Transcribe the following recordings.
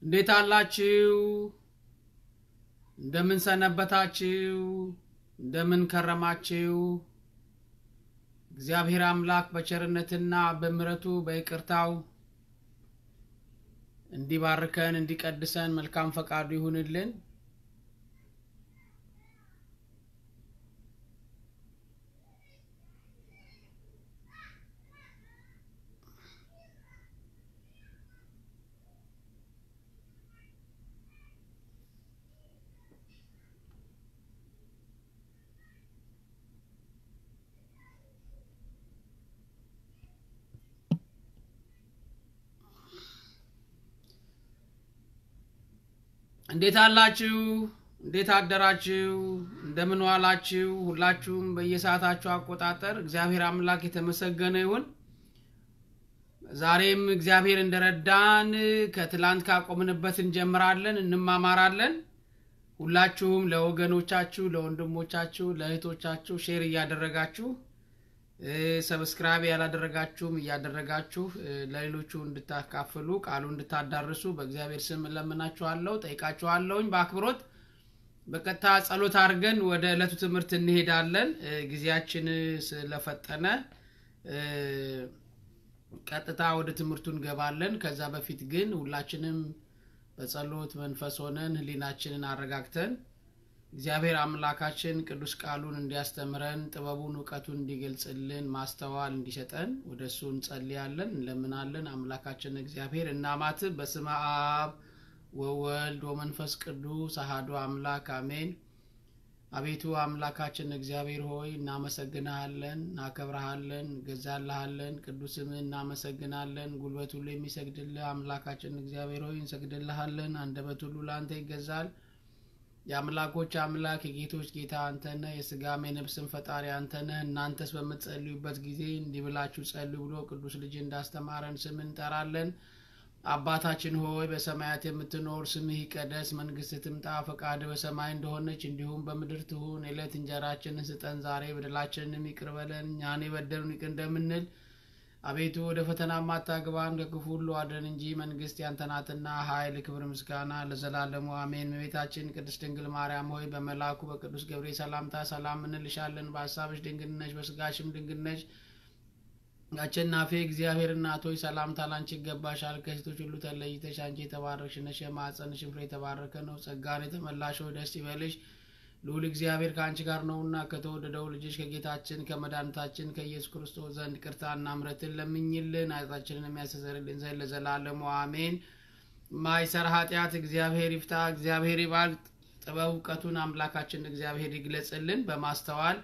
እንዴት አላችሁ? እንደምን ሰነበታችሁ? እንደምን ከረማችሁ? እግዚአብሔር አምላክ በቸርነትና በምሕረቱ በይቅርታው እንዲባርከን እንዲቀድሰን መልካም ፈቃዱ ይሁንልን። እንዴት አላችሁ? እንዴት አደራችሁ? እንደምን ዋላችሁ? ሁላችሁም በየሰዓታችሁ አቆጣጠር እግዚአብሔር አምላክ የተመሰገነ ይሁን። ዛሬም እግዚአብሔር እንደረዳን ከትላንት ካቆምንበት እንጀምራለን፣ እንማማራለን። ሁላችሁም ለወገኖቻችሁ፣ ለወንድሞቻችሁ፣ ለእህቶቻችሁ ሼር እያደረጋችሁ ሰብስክራይብ ያላደረጋችሁም እያደረጋችሁ ለሌሎቹ እንድታካፍሉ ቃሉ እንድታዳርሱ በእግዚአብሔር ስም እለምናችኋለሁ፣ ጠይቃችኋለሁኝ በአክብሮት በቀጥታ ጸሎት አድርገን ወደ ዕለቱ ትምህርት እንሄዳለን። ጊዜያችን ስለፈጠነ ቀጥታ ወደ ትምህርቱ እንገባለን። ከዛ በፊት ግን ሁላችንም በጸሎት መንፈስ ሆነን ሕሊናችንን አረጋግተን እግዚአብሔር አምላካችን ቅዱስ ቃሉን እንዲያስተምረን ጥበቡን እውቀቱን እንዲገልጽልን ማስተዋል እንዲሰጠን ወደ እሱ እንጸልያለን፣ እንለምናለን። አምላካችን እግዚአብሔር እናማት በስመ አብ ወወልድ ወመንፈስ ቅዱስ አሐዱ አምላክ አሜን። አቤቱ አምላካችን እግዚአብሔር ሆይ እናመሰግንሃለን፣ እናከብረሃለን፣ እንገዛልሃለን። ቅዱስ ስምህ እናመሰግናለን። ጉልበት ሁሉ የሚሰግድልህ አምላካችን እግዚአብሔር ሆይ እንሰግድልሃለን። አንደበት ሁሉ ለአንተ ይገዛል። የአምላኮች አምላክ የጌቶች ጌታ አንተነህ፣ የስጋም የነፍስን ፈጣሪ አንተነህ። እናንተስ በምትጸልዩበት ጊዜ እንዲህ ብላችሁ ጸልዩ ብሎ ቅዱስ ልጅ እንዳስተማረን ስም እንጠራለን። አባታችን ሆይ በሰማያት የምትኖር ስምህ ይቀደስ፣ መንግስትህ ትምጣ፣ ፈቃድህ በሰማይ እንደሆነች እንዲሁም በምድር ትሁን። የዕለት እንጀራችንን ስጠን ዛሬ፣ በደላችንንም ይቅር በለን እኛን የበደሉን ይቅር እንደምንል አቤቱ ወደ ፈተና ማታግባን ከክፉ ሁሉ አድነን እንጂ መንግስት ያንተ ናትና ኃይል፣ ክብር፣ ምስጋና ለዘላለሙ አሜን። እመቤታችን ቅድስት ድንግል ማርያም ሆይ በመልአኩ በቅዱስ ገብርኤል ሰላምታ ሰላም እንልሻለን። በሀሳብሽ ድንግል ነሽ፣ በስጋሽም ድንግል ነሽ። አሸናፊ እግዚአብሔር እናት ሆይ ሰላምታ ላንቺ ይገባሻል። ከሴቶች ሁሉ ተለይተሽ አንቺ የተባረክሽ ነሽ፣ የማኅፀንሽም ፍሬ የተባረከ ነው። ጸጋን የተመላሽ ሆይ ደስ ይበልሽ ልዑል እግዚአብሔር ከአንቺ ጋር ነውና ከተወደደው ልጅሽ ከጌታችን ከመድኃኒታችን ከኢየሱስ ክርስቶስ ዘንድ ቅርታና ምሕረትን ለምኝልን ኃጢአታችንን የሚያስተሰርይልን ዘንድ ለዘላለሙ አሜን። ማይሰር ኃጢአት እግዚአብሔር ይፍታ፣ እግዚአብሔር ይባርክ። ጥበብ እውቀቱን አምላካችን እግዚአብሔር ይግለጽልን በማስተዋል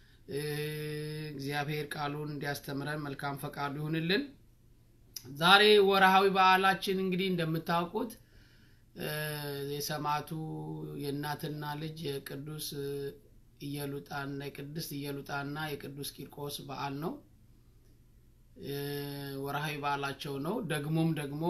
እግዚአብሔር ቃሉን እንዲያስተምረን መልካም ፈቃዱ ይሁንልን። ዛሬ ወርሃዊ በዓላችን እንግዲህ እንደምታውቁት የሰማዕቱ የእናትና ልጅ የቅዱስ ኢየሉጣና የቅድስት ኢየሉጣና የቅዱስ ቂርቆስ በዓል ነው። ወርሃዊ በዓላቸው ነው። ደግሞም ደግሞ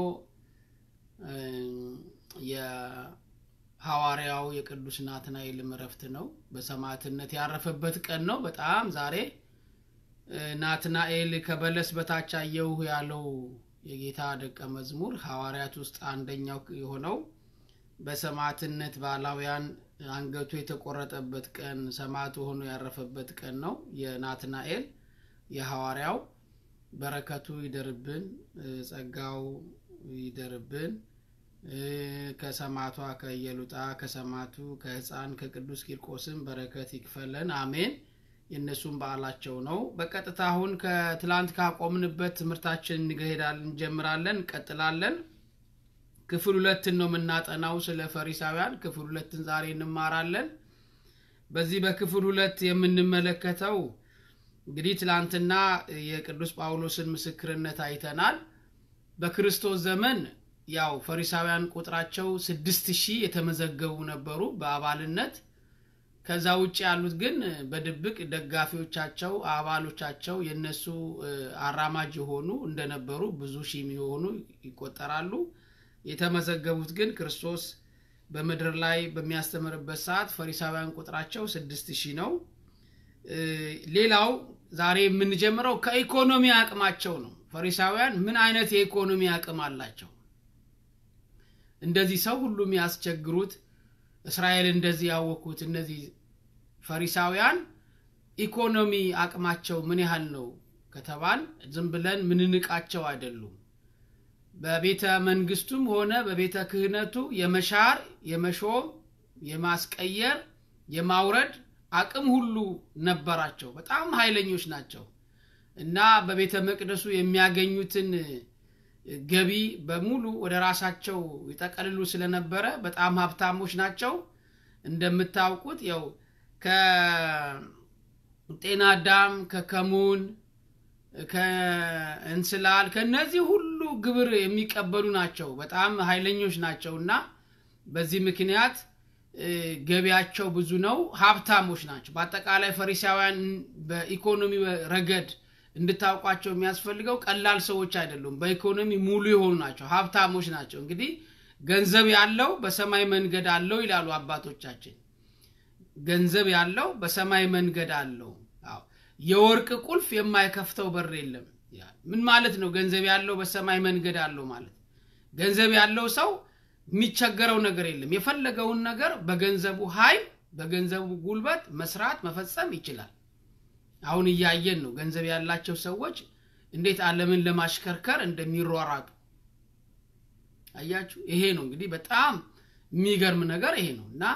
የሐዋርያው የቅዱስ ናትናኤልም ዕረፍት ነው። በሰማዕትነት ያረፈበት ቀን ነው። በጣም ዛሬ ናትናኤል ከበለስ በታች አየሁ ያለው የጌታ ደቀ መዝሙር ሐዋርያት ውስጥ አንደኛው የሆነው በሰማዕትነት ባላውያን አንገቱ የተቆረጠበት ቀን ሰማዕቱ ሆኖ ያረፈበት ቀን ነው። የናትናኤል የሐዋርያው በረከቱ ይደርብን፣ ጸጋው ይደርብን። ከሰማዕቷ ከኢየሉጣ ከሰማዕቱ ከሕፃን ከቅዱስ ቂርቆስም በረከት ይክፈለን፣ አሜን። የእነሱም በዓላቸው ነው። በቀጥታ አሁን ከትላንት ካቆምንበት ትምህርታችን እንሄዳለን፣ እንጀምራለን፣ እንቀጥላለን። ክፍል ሁለትን ነው የምናጠናው ስለ ፈሪሳውያን። ክፍል ሁለትን ዛሬ እንማራለን። በዚህ በክፍል ሁለት የምንመለከተው እንግዲህ ትላንትና የቅዱስ ጳውሎስን ምስክርነት አይተናል። በክርስቶስ ዘመን ያው ፈሪሳውያን ቁጥራቸው ስድስት ሺህ የተመዘገቡ ነበሩ በአባልነት ከዛ ውጭ ያሉት ግን በድብቅ ደጋፊዎቻቸው አባሎቻቸው የነሱ አራማጅ የሆኑ እንደነበሩ ብዙ ሺህ የሚሆኑ ይቆጠራሉ። የተመዘገቡት ግን ክርስቶስ በምድር ላይ በሚያስተምርበት ሰዓት ፈሪሳውያን ቁጥራቸው ስድስት ሺህ ነው። ሌላው ዛሬ የምንጀምረው ከኢኮኖሚ አቅማቸው ነው። ፈሪሳውያን ምን አይነት የኢኮኖሚ አቅም አላቸው? እንደዚህ ሰው ሁሉ የሚያስቸግሩት እስራኤል እንደዚህ ያወኩት እነዚህ ፈሪሳውያን ኢኮኖሚ አቅማቸው ምን ያህል ነው ከተባል ዝም ብለን ምንንቃቸው አይደሉም። በቤተ መንግስቱም ሆነ በቤተ ክህነቱ የመሻር የመሾም የማስቀየር የማውረድ አቅም ሁሉ ነበራቸው። በጣም ኃይለኞች ናቸው እና በቤተ መቅደሱ የሚያገኙትን ገቢ በሙሉ ወደ ራሳቸው ይጠቀልሉ ስለነበረ በጣም ሀብታሞች ናቸው። እንደምታውቁት ያው ከጤና አዳም ከከሙን ከእንስላል ከነዚህ ሁሉ ግብር የሚቀበሉ ናቸው። በጣም ኃይለኞች ናቸው እና በዚህ ምክንያት ገቢያቸው ብዙ ነው። ሀብታሞች ናቸው። በአጠቃላይ ፈሪሳውያን በኢኮኖሚ ረገድ እንድታውቋቸው የሚያስፈልገው ቀላል ሰዎች አይደሉም። በኢኮኖሚ ሙሉ የሆኑ ናቸው። ሀብታሞች ናቸው። እንግዲህ ገንዘብ ያለው በሰማይ መንገድ አለው ይላሉ አባቶቻችን። ገንዘብ ያለው በሰማይ መንገድ አለው። የወርቅ ቁልፍ የማይከፍተው በር የለም። ምን ማለት ነው? ገንዘብ ያለው በሰማይ መንገድ አለው ማለት ገንዘብ ያለው ሰው የሚቸገረው ነገር የለም። የፈለገውን ነገር በገንዘቡ ኃይል በገንዘቡ ጉልበት መስራት መፈጸም ይችላል። አሁን እያየን ነው። ገንዘብ ያላቸው ሰዎች እንዴት ዓለምን ለማሽከርከር እንደሚሯሯጡ አያችሁ። ይሄ ነው እንግዲህ በጣም የሚገርም ነገር ይሄ ነው እና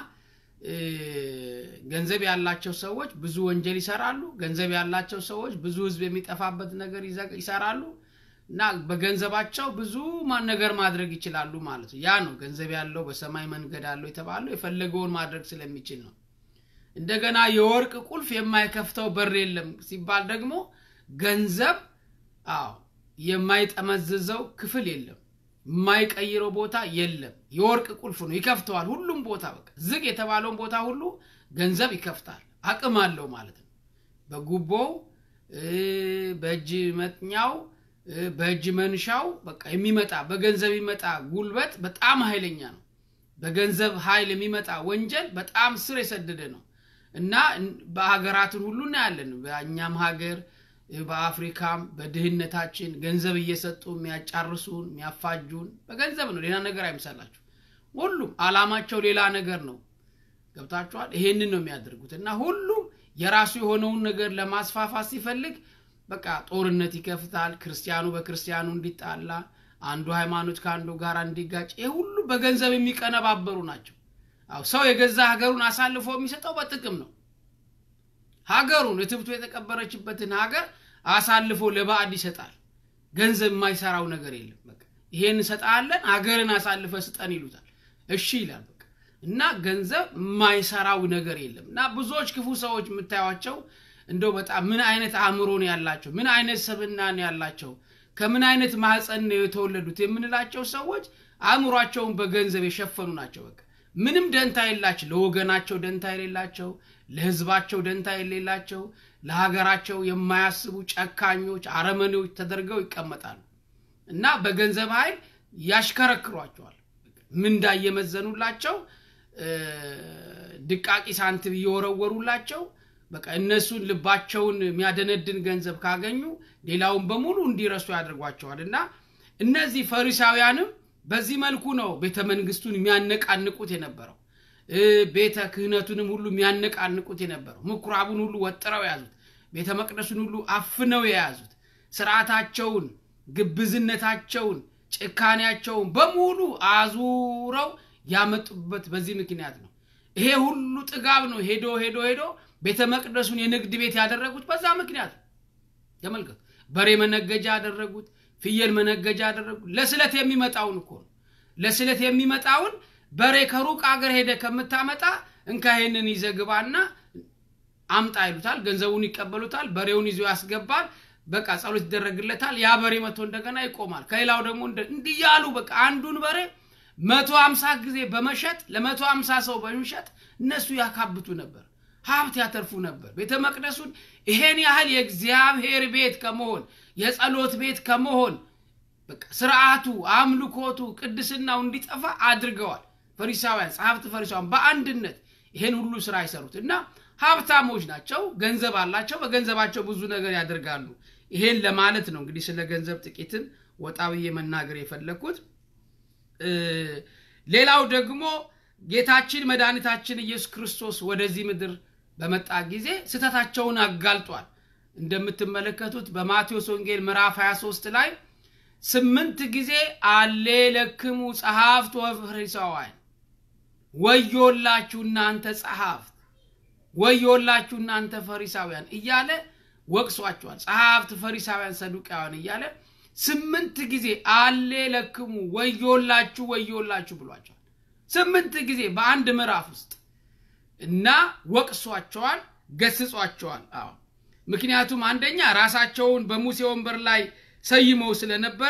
ገንዘብ ያላቸው ሰዎች ብዙ ወንጀል ይሰራሉ። ገንዘብ ያላቸው ሰዎች ብዙ ሕዝብ የሚጠፋበት ነገር ይሰራሉ እና በገንዘባቸው ብዙ ነገር ማድረግ ይችላሉ ማለት ነው። ያ ነው ገንዘብ ያለው በሰማይ መንገድ አለው የተባለው የፈለገውን ማድረግ ስለሚችል ነው። እንደገና የወርቅ ቁልፍ የማይከፍተው በር የለም ሲባል ደግሞ ገንዘብ አዎ የማይጠመዝዘው ክፍል የለም፣ የማይቀይረው ቦታ የለም። የወርቅ ቁልፍ ነው፣ ይከፍተዋል። ሁሉም ቦታ በቃ ዝግ የተባለውን ቦታ ሁሉ ገንዘብ ይከፍታል። አቅም አለው ማለት ነው። በጉቦው በእጅ መጥኛው በእጅ መንሻው በቃ የሚመጣ በገንዘብ የሚመጣ ጉልበት በጣም ኃይለኛ ነው። በገንዘብ ኃይል የሚመጣ ወንጀል በጣም ስር የሰደደ ነው እና በሀገራትን ሁሉ እናያለን። በእኛም ሀገር በአፍሪካም በድህነታችን ገንዘብ እየሰጡ የሚያጫርሱን የሚያፋጁን በገንዘብ ነው። ሌላ ነገር አይምሰላችሁ። ሁሉም አላማቸው ሌላ ነገር ነው። ገብታችኋል? ይሄንን ነው የሚያደርጉት እና ሁሉም የራሱ የሆነውን ነገር ለማስፋፋት ሲፈልግ በቃ ጦርነት ይከፍታል። ክርስቲያኑ በክርስቲያኑ እንዲጣላ፣ አንዱ ሃይማኖት ከአንዱ ጋር እንዲጋጭ፣ ይህ ሁሉ በገንዘብ የሚቀነባበሩ ናቸው። አዎ ሰው የገዛ ሀገሩን አሳልፎ የሚሰጠው በጥቅም ነው። ሀገሩን እትብቱ የተቀበረችበትን ሀገር አሳልፎ ለባዕድ ይሰጣል። ገንዘብ የማይሰራው ነገር የለም። በቃ ይሄን እንሰጣለን፣ ሀገርን አሳልፈ ስጠን ይሉታል። እሺ ይላል። በቃ እና ገንዘብ የማይሰራው ነገር የለም እና ብዙዎች ክፉ ሰዎች የምታዩቸው እንደው በጣም ምን አይነት አእምሮ ነው ያላቸው፣ ምን አይነት ሰብና ነው ያላቸው፣ ከምን አይነት ማህፀን ነው የተወለዱት የምንላቸው ሰዎች አእምሯቸውን በገንዘብ የሸፈኑ ናቸው። በቃ ምንም ደንታ የላቸው፣ ለወገናቸው ደንታ የሌላቸው፣ ለህዝባቸው ደንታ የሌላቸው፣ ለሀገራቸው የማያስቡ ጨካኞች፣ አረመኔዎች ተደርገው ይቀመጣሉ እና በገንዘብ ኃይል ያሽከረክሯቸዋል። ምንዳ እየመዘኑላቸው ድቃቂ ሳንቲም እየወረወሩላቸው በቃ እነሱን ልባቸውን የሚያደነድን ገንዘብ ካገኙ ሌላውን በሙሉ እንዲረሱ ያደርጓቸዋል። እና እነዚህ ፈሪሳውያንም በዚህ መልኩ ነው ቤተ መንግስቱን የሚያነቃንቁት የነበረው፣ ቤተ ክህነቱንም ሁሉ የሚያነቃንቁት የነበረው፣ ምኩራቡን ሁሉ ወጥረው የያዙት፣ ቤተ መቅደሱን ሁሉ አፍነው የያዙት፣ ስርዓታቸውን፣ ግብዝነታቸውን፣ ጭካኔያቸውን በሙሉ አዙረው ያመጡበት በዚህ ምክንያት ነው። ይሄ ሁሉ ጥጋብ ነው ሄዶ ሄዶ ሄዶ ቤተ መቅደሱን የንግድ ቤት ያደረጉት በዛ ምክንያት ተመልከቱ። በሬ መነገጃ ያደረጉት፣ ፍየል መነገጃ ያደረጉት ለስለት የሚመጣውን እኮ ነው። ለስለት የሚመጣውን በሬ ከሩቅ አገር ሄደ ከምታመጣ እንካ ይሄንን ይዘህ ግባና አምጣ ይሉታል። ገንዘቡን ይቀበሉታል። በሬውን ይዞ ያስገባል። በቃ ጸሎት ይደረግለታል። ያ በሬ መቶ እንደገና ይቆማል። ከሌላው ደግሞ እንዲህ ያሉ በቃ አንዱን በሬ መቶ ሀምሳ ጊዜ በመሸጥ ለመቶ ሀምሳ ሰው በመሸጥ እነሱ ያካብቱ ነበር ሀብት ያተርፉ ነበር። ቤተ መቅደሱን ይሄን ያህል የእግዚአብሔር ቤት ከመሆን የጸሎት ቤት ከመሆን በቃ ስርዓቱ፣ አምልኮቱ፣ ቅድስናው እንዲጠፋ አድርገዋል። ፈሪሳውያን ጸሐፍት ፈሪሳውያን በአንድነት ይሄን ሁሉ ስራ አይሰሩት እና ሀብታሞች ናቸው፣ ገንዘብ አላቸው፣ በገንዘባቸው ብዙ ነገር ያደርጋሉ። ይሄን ለማለት ነው እንግዲህ ስለ ገንዘብ ጥቂትን ወጣ ብዬ መናገር የፈለግኩት። ሌላው ደግሞ ጌታችን መድኃኒታችን ኢየሱስ ክርስቶስ ወደዚህ ምድር በመጣ ጊዜ ስህተታቸውን አጋልጧል። እንደምትመለከቱት በማቴዎስ ወንጌል ምዕራፍ 23 ላይ ስምንት ጊዜ አሌ ለክሙ ጸሐፍት ወፈሪሳውያን ወዮላችሁ እናንተ ጸሐፍት ወዮላችሁ እናንተ ፈሪሳውያን እያለ ወቅሷቸዋል። ጸሐፍት፣ ፈሪሳውያን፣ ሰዱቃውያን እያለ ስምንት ጊዜ አሌ ለክሙ ወዮላችሁ ወዮላችሁ ብሏቸዋል። ስምንት ጊዜ በአንድ ምዕራፍ ውስጥ እና ወቅሷቸዋል፣ ገስጿቸዋል። አዎ ምክንያቱም አንደኛ ራሳቸውን በሙሴ ወንበር ላይ ሰይመው ስለነበረ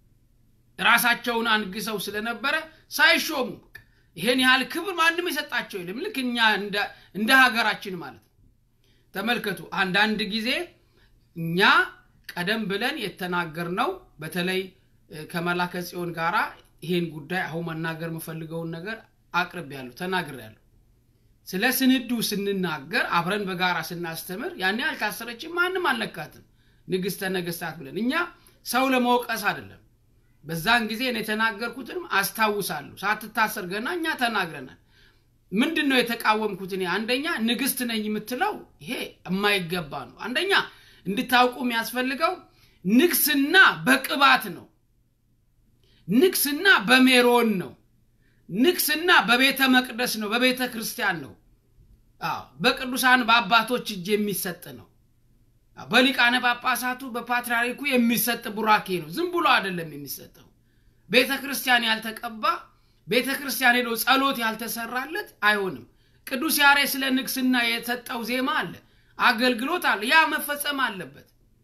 ራሳቸውን አንግሰው ስለነበረ ሳይሾሙ ይሄን ያህል ክብር ማንም የሰጣቸው የለም። ልክ እኛ እንደ ሀገራችን ማለት ነው። ተመልከቱ። አንዳንድ ጊዜ እኛ ቀደም ብለን የተናገርነው በተለይ ከመላከ ጽዮን ጋራ ይሄን ጉዳይ አሁን መናገር የምፈልገውን ነገር አቅርቤያለሁ፣ ተናግሬያለሁ። ስለ ስንዱ ስንናገር አብረን በጋራ ስናስተምር ያኔ አልታሰረችም፣ ማንም አልነካትም፣ ንግሥተ ነገሥታት ብለን እኛ ሰው ለመውቀስ አይደለም። በዛን ጊዜ እኔ የተናገርኩትንም አስታውሳለሁ። ሳትታሰር ገና እኛ ተናግረናል። ምንድን ነው የተቃወምኩት? እኔ አንደኛ ንግሥት ነኝ የምትለው ይሄ የማይገባ ነው። አንደኛ እንድታውቁ የሚያስፈልገው ንግስና በቅባት ነው። ንግስና በሜሮን ነው። ንግስና በቤተ መቅደስ ነው፣ በቤተ ክርስቲያን ነው። አዎ በቅዱሳን በአባቶች እጅ የሚሰጥ ነው። በሊቃነ ጳጳሳቱ በፓትርያርኩ የሚሰጥ ቡራኬ ነው። ዝም ብሎ አይደለም የሚሰጠው። ቤተ ክርስቲያን ያልተቀባ ቤተ ክርስቲያን ሄዶ ጸሎት ያልተሰራለት አይሆንም። ቅዱስ ያሬድ ስለ ንግስና የሰጠው ዜማ አለ፣ አገልግሎት አለ። ያ መፈጸም አለበት።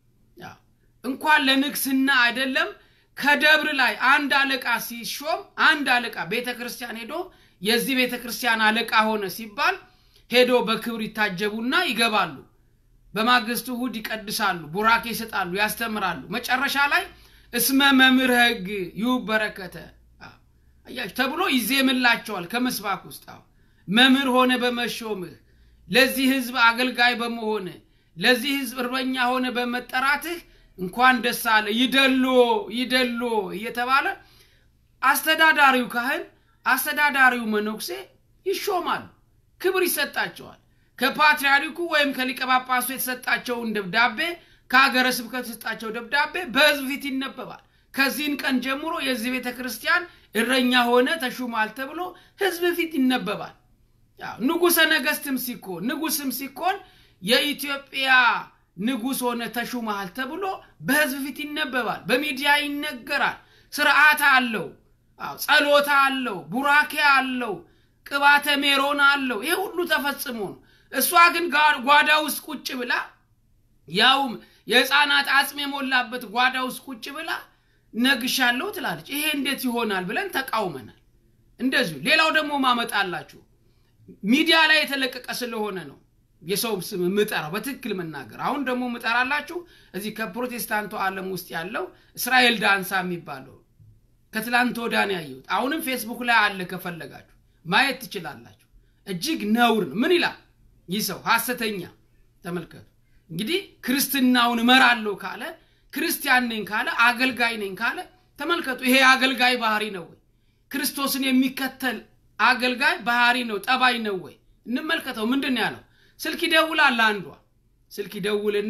እንኳን ለንግስና አይደለም ከደብር ላይ አንድ አለቃ ሲሾም አንድ አለቃ ቤተ ክርስቲያን ሄዶ የዚህ ቤተ ክርስቲያን አለቃ ሆነ ሲባል ሄዶ በክብር ይታጀቡና ይገባሉ። በማግስቱ እሑድ ይቀድሳሉ፣ ቡራኬ ይሰጣሉ፣ ያስተምራሉ። መጨረሻ ላይ እስመ መምህር ሕግ ይሁብ በረከተ አያችሁ ተብሎ ይዜምላቸዋል ከምስባክ ውስጥ መምህር ሆነ በመሾምህ ለዚህ ህዝብ አገልጋይ በመሆንህ ለዚህ ህዝብ እርበኛ ሆነ በመጠራትህ እንኳን ደስ አለ ይደሎ ይደሎ እየተባለ አስተዳዳሪው ካህን አስተዳዳሪው መነኩሴ ይሾማሉ፣ ክብር ይሰጣቸዋል። ከፓትርያርኩ ወይም ከሊቀ ጳጳሱ የተሰጣቸውን ደብዳቤ ከሀገረ ስብከት የተሰጣቸው ደብዳቤ በህዝብ ፊት ይነበባል። ከዚህን ቀን ጀምሮ የዚህ ቤተ ክርስቲያን እረኛ ሆነ ተሹሟል ተብሎ ህዝብ ፊት ይነበባል። ንጉሰ ነገስትም ሲኮን ንጉስም ሲኮን የኢትዮጵያ ንጉስ ሆነ ተሹመሃል ተብሎ በህዝብ ፊት ይነበባል። በሚዲያ ይነገራል። ስርዓት አለው፣ ጸሎታ አለው፣ ቡራኬ አለው፣ ቅባተ ሜሮን አለው። ይሄ ሁሉ ተፈጽሞ ነው። እሷ ግን ጓዳ ውስጥ ቁጭ ብላ ያውም የህፃናት አጽም የሞላበት ጓዳ ውስጥ ቁጭ ብላ ነግሻለሁ ትላለች። ይሄ እንዴት ይሆናል ብለን ተቃውመናል። እንደዚሁ ሌላው ደግሞ ማመጣላችሁ ሚዲያ ላይ የተለቀቀ ስለሆነ ነው የሰው ስም ምጠራው በትክክል መናገር። አሁን ደግሞ ምጠራላችሁ እዚህ ከፕሮቴስታንቱ ዓለም ውስጥ ያለው እስራኤል ዳንሳ የሚባለው ከትላንት ወዳን ያየሁት አሁንም ፌስቡክ ላይ አለ፣ ከፈለጋችሁ ማየት ትችላላችሁ። እጅግ ነውር ነው። ምን ይላል ይህ ሰው? ሐሰተኛ ተመልከቱ። እንግዲህ ክርስትናውን እመራለሁ ካለ ክርስቲያን ነኝ ካለ አገልጋይ ነኝ ካለ ተመልከቱ። ይሄ አገልጋይ ባህሪ ነው ወይ? ክርስቶስን የሚከተል አገልጋይ ባህሪ ነው ጠባይ ነው ወይ? እንመልከተው። ምንድን ነው ያለው? ስልክ ይደውላል። አንዷ ስልክ ይደውልና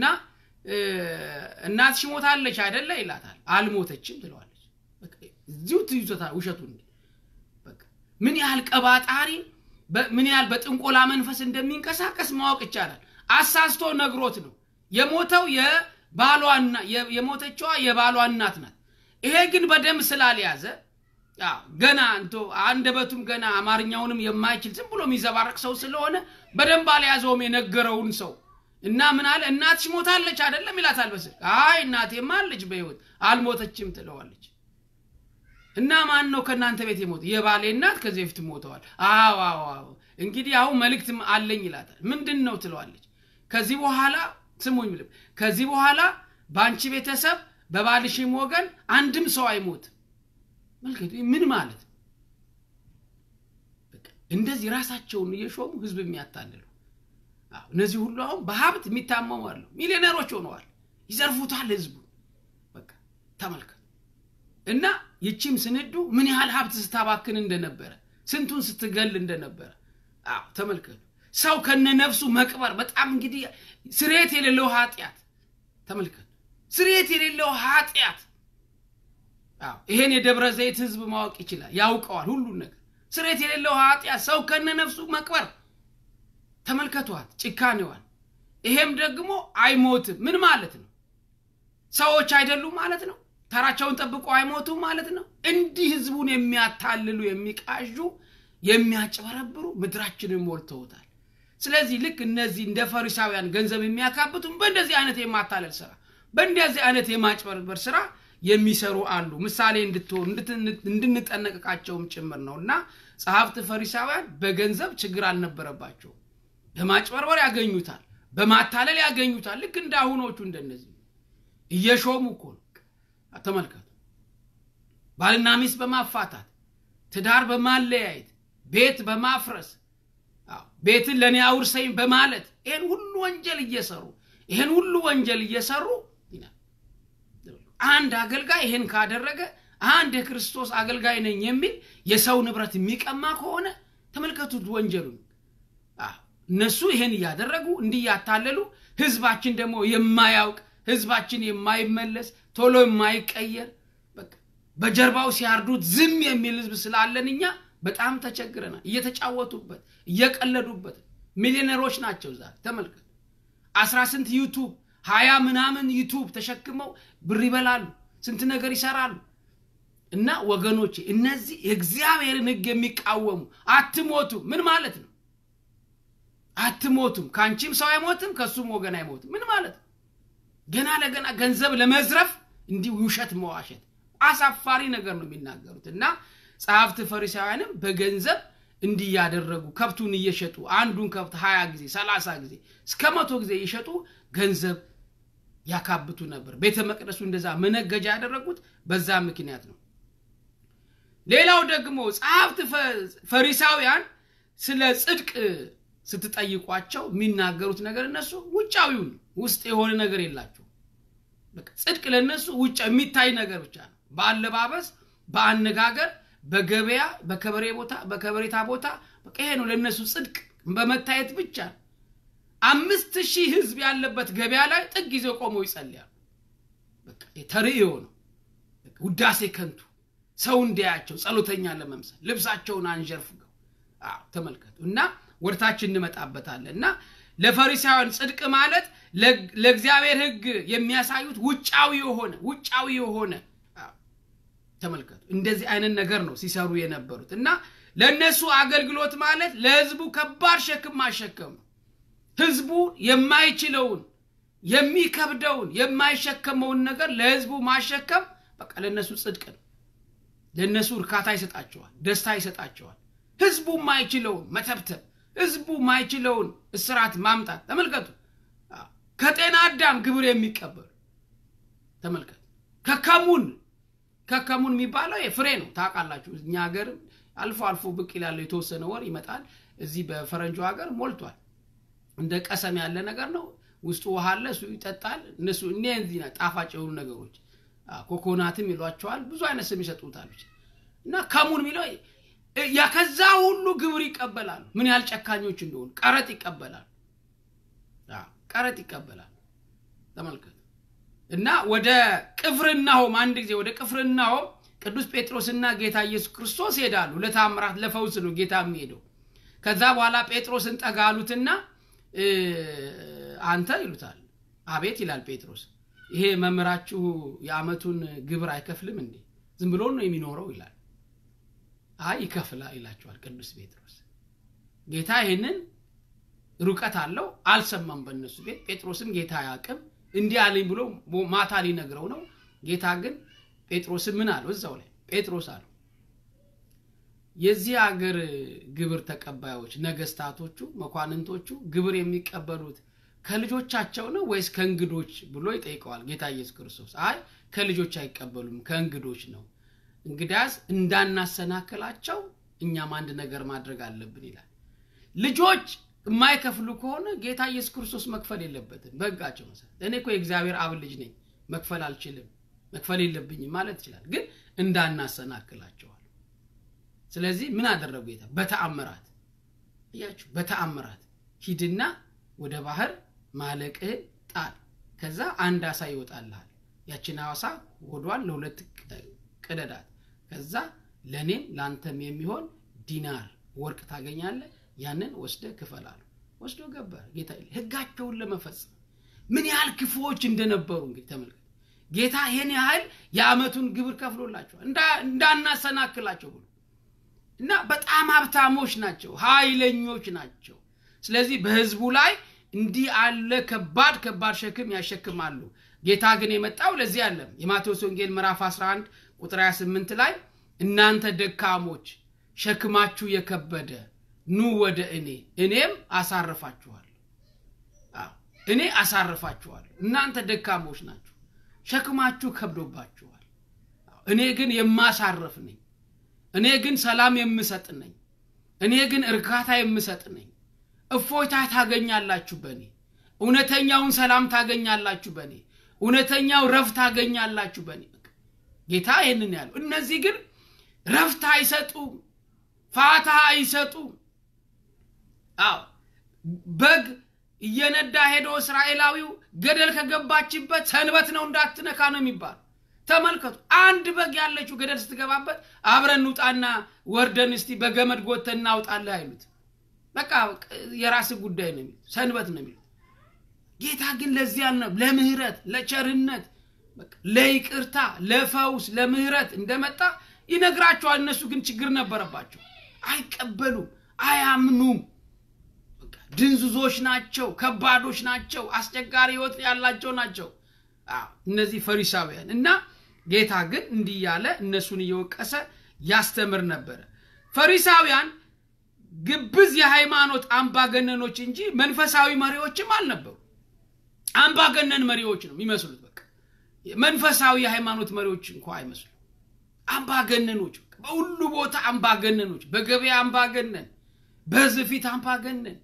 እናትሽ ሞታለች አይደለ ይላታል። አልሞተችም ትለዋለች። እዚሁ ትይዞታ ውሸቱን ምን ያህል ቀባጣሪ ምን ያህል በጥንቆላ መንፈስ እንደሚንቀሳቀስ ማወቅ ይቻላል። አሳስቶ ነግሮት ነው የሞተው የባሏና የሞተችዋ የባሏ እናት ናት። ይሄ ግን በደንብ ስላልያዘ ገና እንቶ አንደበቱም ገና አማርኛውንም የማይችል ዝም ብሎ የሚዘባረቅ ሰው ስለሆነ በደንብ አልያዘውም የነገረውን ሰው እና ምን አለ እናትሽ ሞታለች አይደለም ይላታል በስልክ አይ እናቴማ አለች በህይወት አልሞተችም ትለዋለች እና ማን ነው ከእናንተ ቤት የሞተ የባሌ እናት ከዚህ በፊት ሞተዋል አዎ አዎ አዎ እንግዲህ አሁን መልእክት አለኝ ይላታል ምንድን ነው ትለዋለች ከዚህ በኋላ ስሙኝ ልብ ከዚህ በኋላ በአንቺ ቤተሰብ በባልሽም ወገን አንድም ሰው አይሞትም መልከቱ ምን ማለት እንደዚህ ራሳቸውን እየሾሙ ህዝብ የሚያታልሉ እነዚህ ሁሉ አሁን በሀብት የሚታመሙ አሉ ሚሊዮነሮች ሆነዋል ይዘርፉታል ህዝቡ በቃ ተመልከቱ እና ይቺም ስንዱ ምን ያህል ሀብት ስታባክን እንደነበረ ስንቱን ስትገል እንደነበረ አዎ ተመልከቱ ሰው ከነነፍሱ መቅበር በጣም እንግዲህ ስሬት የሌለው ኃጢአት ተመልከቱ ስሬት የሌለው ኃጢአት አዎ ይሄን የደብረ ዘይት ህዝብ ማወቅ ይችላል ያውቀዋል ሁሉን ነገር ስሬት የሌለው ኃጢአት ሰው ከነነፍሱ መቅበር ተመልከቷት ጭካኔዋን ይሄም ደግሞ አይሞትም ምን ማለት ነው ሰዎች አይደሉም ማለት ነው ተራቸውን ጠብቆ አይሞቱም ማለት ነው እንዲህ ህዝቡን የሚያታልሉ የሚቃዡ የሚያጭበረብሩ ምድራችንን ሞልተውታል ስለዚህ ልክ እነዚህ እንደ ፈሪሳውያን ገንዘብ የሚያካብቱም በእንደዚህ አይነት የማታለል ስራ በእንደዚህ አይነት የማጭበርበር ስራ የሚሰሩ አሉ ምሳሌ እንድትሆኑ እንድንጠነቀቃቸውም ጭምር ነው እና ጸሐፍት ፈሪሳውያን በገንዘብ ችግር አልነበረባቸውም በማጭበርበር ያገኙታል በማታለል ያገኙታል ልክ እንደ አሁኖቹ እንደነዚህ እየሾሙ እኮ ነው ተመልከቱ ባልና ሚስት በማፋታት ትዳር በማለያየት ቤት በማፍረስ ቤትን ለእኔ አውርሰኝ በማለት ይህን ሁሉ ወንጀል እየሰሩ ይህን ሁሉ ወንጀል እየሰሩ አንድ አገልጋይ ይህን ካደረገ አንድ የክርስቶስ አገልጋይ ነኝ የሚል የሰው ንብረት የሚቀማ ከሆነ ተመልከቱት ወንጀሉን እነሱ ይሄን እያደረጉ እንዲህ እያታለሉ ህዝባችን ደግሞ የማያውቅ ህዝባችን የማይመለስ ቶሎ የማይቀየር በጀርባው ሲያርዱት ዝም የሚል ህዝብ ስላለን እኛ በጣም ተቸግረናል እየተጫወቱበት እየቀለዱበት ሚሊዮነሮች ናቸው ዛሬ ተመልከት አስራ ስንት ዩቱብ ሀያ ምናምን ዩቱብ ተሸክመው ብር ይበላሉ ስንት ነገር ይሰራሉ እና ወገኖች እነዚህ የእግዚአብሔርን ህግ የሚቃወሙ አትሞቱም ምን ማለት ነው አትሞቱም ከአንቺም ሰው አይሞትም ከእሱም ወገን አይሞትም ምን ማለት ነው ገና ለገና ገንዘብ ለመዝረፍ እንዲህ ውሸት መዋሸት አሳፋሪ ነገር ነው የሚናገሩት እና ጸሐፍት ፈሪሳውያንም በገንዘብ እንዲህ ያደረጉ ከብቱን እየሸጡ አንዱን ከብት ሀያ ጊዜ ሰላሳ ጊዜ እስከ መቶ ጊዜ እየሸጡ ገንዘብ ያካብቱ ነበር ቤተ መቅደሱ እንደዛ መነገጃ ያደረጉት በዛ ምክንያት ነው ሌላው ደግሞ ጸሐፍት ፈሪሳውያን ስለ ጽድቅ ስትጠይቋቸው የሚናገሩት ነገር እነሱ ውጫዊውን ውስጥ የሆነ ነገር የላቸው ጽድቅ ለእነሱ ውጭ የሚታይ ነገር ብቻ ነው በአለባበስ በአነጋገር በገበያ በከበሬ ቦታ በከበሬታ ቦታ በቃ ይሄ ነው ለእነሱ ጽድቅ በመታየት ብቻ ነው አምስት ሺህ ህዝብ ያለበት ገበያ ላይ ጥግ ጊዜ ቆመው ይጸልያሉ ተርእዮ ነው ውዳሴ ከንቱ ሰው እንዲያያቸው ጸሎተኛ ለመምሰል ልብሳቸውን አንዠርፍገው ተመልከቱ እና ወደታች እንመጣበታለን እና ለፈሪሳውያን ጽድቅ ማለት ለእግዚአብሔር ህግ የሚያሳዩት ውጫዊ የሆነ ውጫዊ የሆነ ተመልከቱ እንደዚህ አይነት ነገር ነው ሲሰሩ የነበሩት እና ለእነሱ አገልግሎት ማለት ለህዝቡ ከባድ ሸክም ማሸከም ነው ህዝቡ የማይችለውን የሚከብደውን የማይሸከመውን ነገር ለህዝቡ ማሸከም በቃ ለእነሱ ጽድቅ ነው ለእነሱ እርካታ ይሰጣቸዋል ደስታ ይሰጣቸዋል ህዝቡ ማይችለውን መተብተብ ህዝቡ ማይችለውን እስራት ማምጣት ተመልከቱ ከጤና አዳም ግብር የሚቀበሉ ተመልከቱ ከከሙን ከከሙን የሚባለው ፍሬ ነው ታውቃላችሁ እኛ ሀገር አልፎ አልፎ ብቅ ይላለው የተወሰነ ወር ይመጣል እዚህ በፈረንጆ ሀገር ሞልቷል እንደ ቀሰም ያለ ነገር ነው ውስጡ ውሃ አለ እሱ ይጠጣል እነሱ እነዚህ ጣፋጭ የሆኑ ነገሮች ኮኮናትም ይሏቸዋል ብዙ አይነት ስም ይሰጡታል እና ከሙን የሚለው ከዛ ሁሉ ግብር ይቀበላሉ ምን ያህል ጨካኞች እንደሆኑ ቀረጥ ይቀበላሉ ቀረጥ ይቀበላሉ ተመልከቱ እና ወደ ቅፍርናሆም አንድ ጊዜ ወደ ቅፍርናሆም ቅዱስ ጴጥሮስና ጌታ ኢየሱስ ክርስቶስ ሄዳሉ ለታምራት ለፈውስ ነው ጌታ የሚሄደው ከዛ በኋላ ጴጥሮስን ጠጋሉትና አንተ ይሉታል አቤት ይላል ጴጥሮስ ይሄ መምህራችሁ የአመቱን ግብር አይከፍልም እንዴ ዝም ብሎ ነው የሚኖረው ይላል አይ ይከፍላ ይላቸዋል ቅዱስ ጴጥሮስ ጌታ ይህንን ሩቀት አለው አልሰማም በእነሱ ቤት ጴጥሮስም ጌታ አያቅም እንዲህ አለኝ ብሎ ማታ ሊነግረው ነው ጌታ ግን ጴጥሮስም ምን አለው እዛው ላይ ጴጥሮስ አለው የዚህ ሀገር ግብር ተቀባዮች ነገስታቶቹ መኳንንቶቹ ግብር የሚቀበሉት ከልጆቻቸው ነው ወይስ ከእንግዶች ብሎ ይጠይቀዋል ጌታ ኢየሱስ ክርስቶስ አይ ከልጆች አይቀበሉም ከእንግዶች ነው እንግዳስ እንዳናሰናክላቸው እኛም አንድ ነገር ማድረግ አለብን ይላል ልጆች የማይከፍሉ ከሆነ ጌታ ኢየሱስ ክርስቶስ መክፈል የለበትም በህጋቸው መሰረት እኔ እኮ የእግዚአብሔር አብ ልጅ ነኝ መክፈል አልችልም መክፈል የለብኝም ማለት ይችላል ግን እንዳናሰናክላቸዋል ስለዚህ ምን አደረጉ ጌታ በተአምራት እያችሁ በተአምራት ሂድና ወደ ባህር ማለቅህን ጣል ከዛ አንድ አሳ ይወጣልሃል ያችን አሳ ሆዷን ለሁለት ቅደዳት ከዛ ለእኔም ለአንተም የሚሆን ዲናር ወርቅ ታገኛለ ያንን ወስደ ክፈላሉ ወስዶ ገበር ጌታ ህጋቸውን ለመፈጸም ምን ያህል ክፉዎች እንደነበሩ እንግዲህ ተመልከት ጌታ ይህን ያህል የአመቱን ግብር ከፍሎላቸዋል እንዳናሰናክላቸው ብሎ እና በጣም ሀብታሞች ናቸው ኃይለኞች ናቸው ስለዚህ በህዝቡ ላይ እንዲህ አለ ከባድ ከባድ ሸክም ያሸክማሉ ጌታ ግን የመጣው ለዚህ አለም የማቴዎስ ወንጌል ምዕራፍ 11 ቁጥር 28 ላይ እናንተ ደካሞች ሸክማችሁ የከበደ ኑ ወደ እኔ እኔም አሳርፋችኋል እኔ አሳርፋችኋል እናንተ ደካሞች ናችሁ ሸክማችሁ ከብዶባችኋል እኔ ግን የማሳርፍ ነኝ እኔ ግን ሰላም የምሰጥ ነኝ እኔ ግን እርካታ የምሰጥ ነኝ እፎይታ ታገኛላችሁ በእኔ እውነተኛውን ሰላም ታገኛላችሁ በእኔ እውነተኛው ረፍት ታገኛላችሁ በእኔ ጌታ ይህንን ያለው እነዚህ ግን ረፍት አይሰጡም ፋታ አይሰጡም አዎ በግ እየነዳ ሄዶ እስራኤላዊው ገደል ከገባችበት ሰንበት ነው እንዳትነካ ነው የሚባል ተመልከቱ አንድ በግ ያለችው ገደል ስትገባበት አብረን እንውጣና ወርደን እስቲ በገመድ ጎተን እናውጣለህ አይሉት በቃ የራስ ጉዳይ ነው የሚሉት ሰንበት ነው የሚሉት ጌታ ግን ለዚህ ያልነው ለምህረት ለቸርነት ለይቅርታ ለፈውስ ለምህረት እንደመጣ ይነግራቸዋል እነሱ ግን ችግር ነበረባቸው አይቀበሉም አያምኑም ድንዙዞች ናቸው ከባዶች ናቸው አስቸጋሪ ህይወት ያላቸው ናቸው እነዚህ ፈሪሳውያን እና ጌታ ግን እንዲህ ያለ እነሱን እየወቀሰ ያስተምር ነበረ ፈሪሳውያን ግብዝ የሃይማኖት አምባገነኖች እንጂ መንፈሳዊ መሪዎችም አልነበሩ አምባገነን መሪዎች ነው የሚመስሉት በቃ መንፈሳዊ የሃይማኖት መሪዎች እንኳ አይመስሉ አምባገነኖች በሁሉ ቦታ አምባገነኖች በገበያ አምባገነን በህዝብ ፊት አምባገነን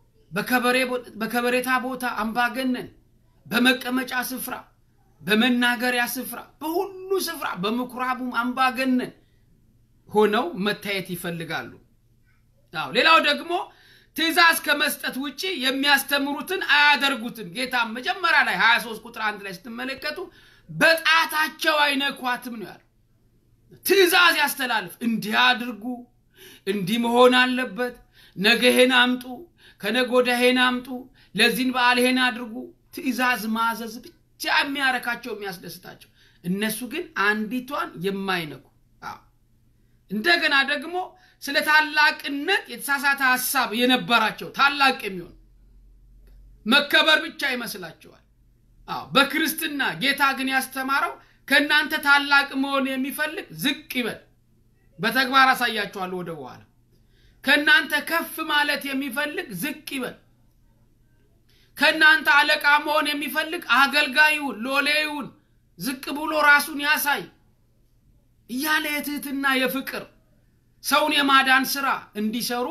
በከበሬታ ቦታ አምባገነን በመቀመጫ ስፍራ በመናገሪያ ስፍራ በሁሉ ስፍራ በምኩራቡም አምባገነን ሆነው መታየት ይፈልጋሉ አዎ ሌላው ደግሞ ትእዛዝ ከመስጠት ውጭ የሚያስተምሩትን አያደርጉትም ጌታ መጀመሪያ ላይ 23 ቁጥር አንድ ላይ ስትመለከቱ በጣታቸው አይነኳትም ነው ያለው ትእዛዝ ያስተላልፍ እንዲህ አድርጉ እንዲህ መሆን አለበት ነገ ይሄን አምጡ ከነጎዳ ይሄን አምጡ ለዚህን በዓል ይሄን አድርጉ ትእዛዝ ማዘዝ ብቻ የሚያረካቸው የሚያስደስታቸው እነሱ ግን አንዲቷን የማይነኩ እንደገና ደግሞ ስለ ታላቅነት የተሳሳተ ሀሳብ የነበራቸው ታላቅ የሚሆን መከበር ብቻ ይመስላቸዋል አዎ በክርስትና ጌታ ግን ያስተማረው ከእናንተ ታላቅ መሆን የሚፈልግ ዝቅ ይበል በተግባር አሳያችኋለሁ ወደ በኋላ ከእናንተ ከፍ ማለት የሚፈልግ ዝቅ ይበል ከእናንተ አለቃ መሆን የሚፈልግ አገልጋዩን ሎሌውን ዝቅ ብሎ ራሱን ያሳይ እያለ የትህትና የፍቅር ሰውን የማዳን ስራ እንዲሰሩ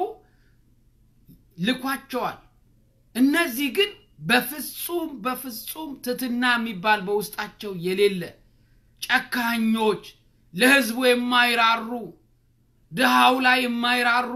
ልኳቸዋል እነዚህ ግን በፍጹም በፍጹም ትትና የሚባል በውስጣቸው የሌለ ጨካኞች ለህዝቡ የማይራሩ ድሃው ላይ የማይራሩ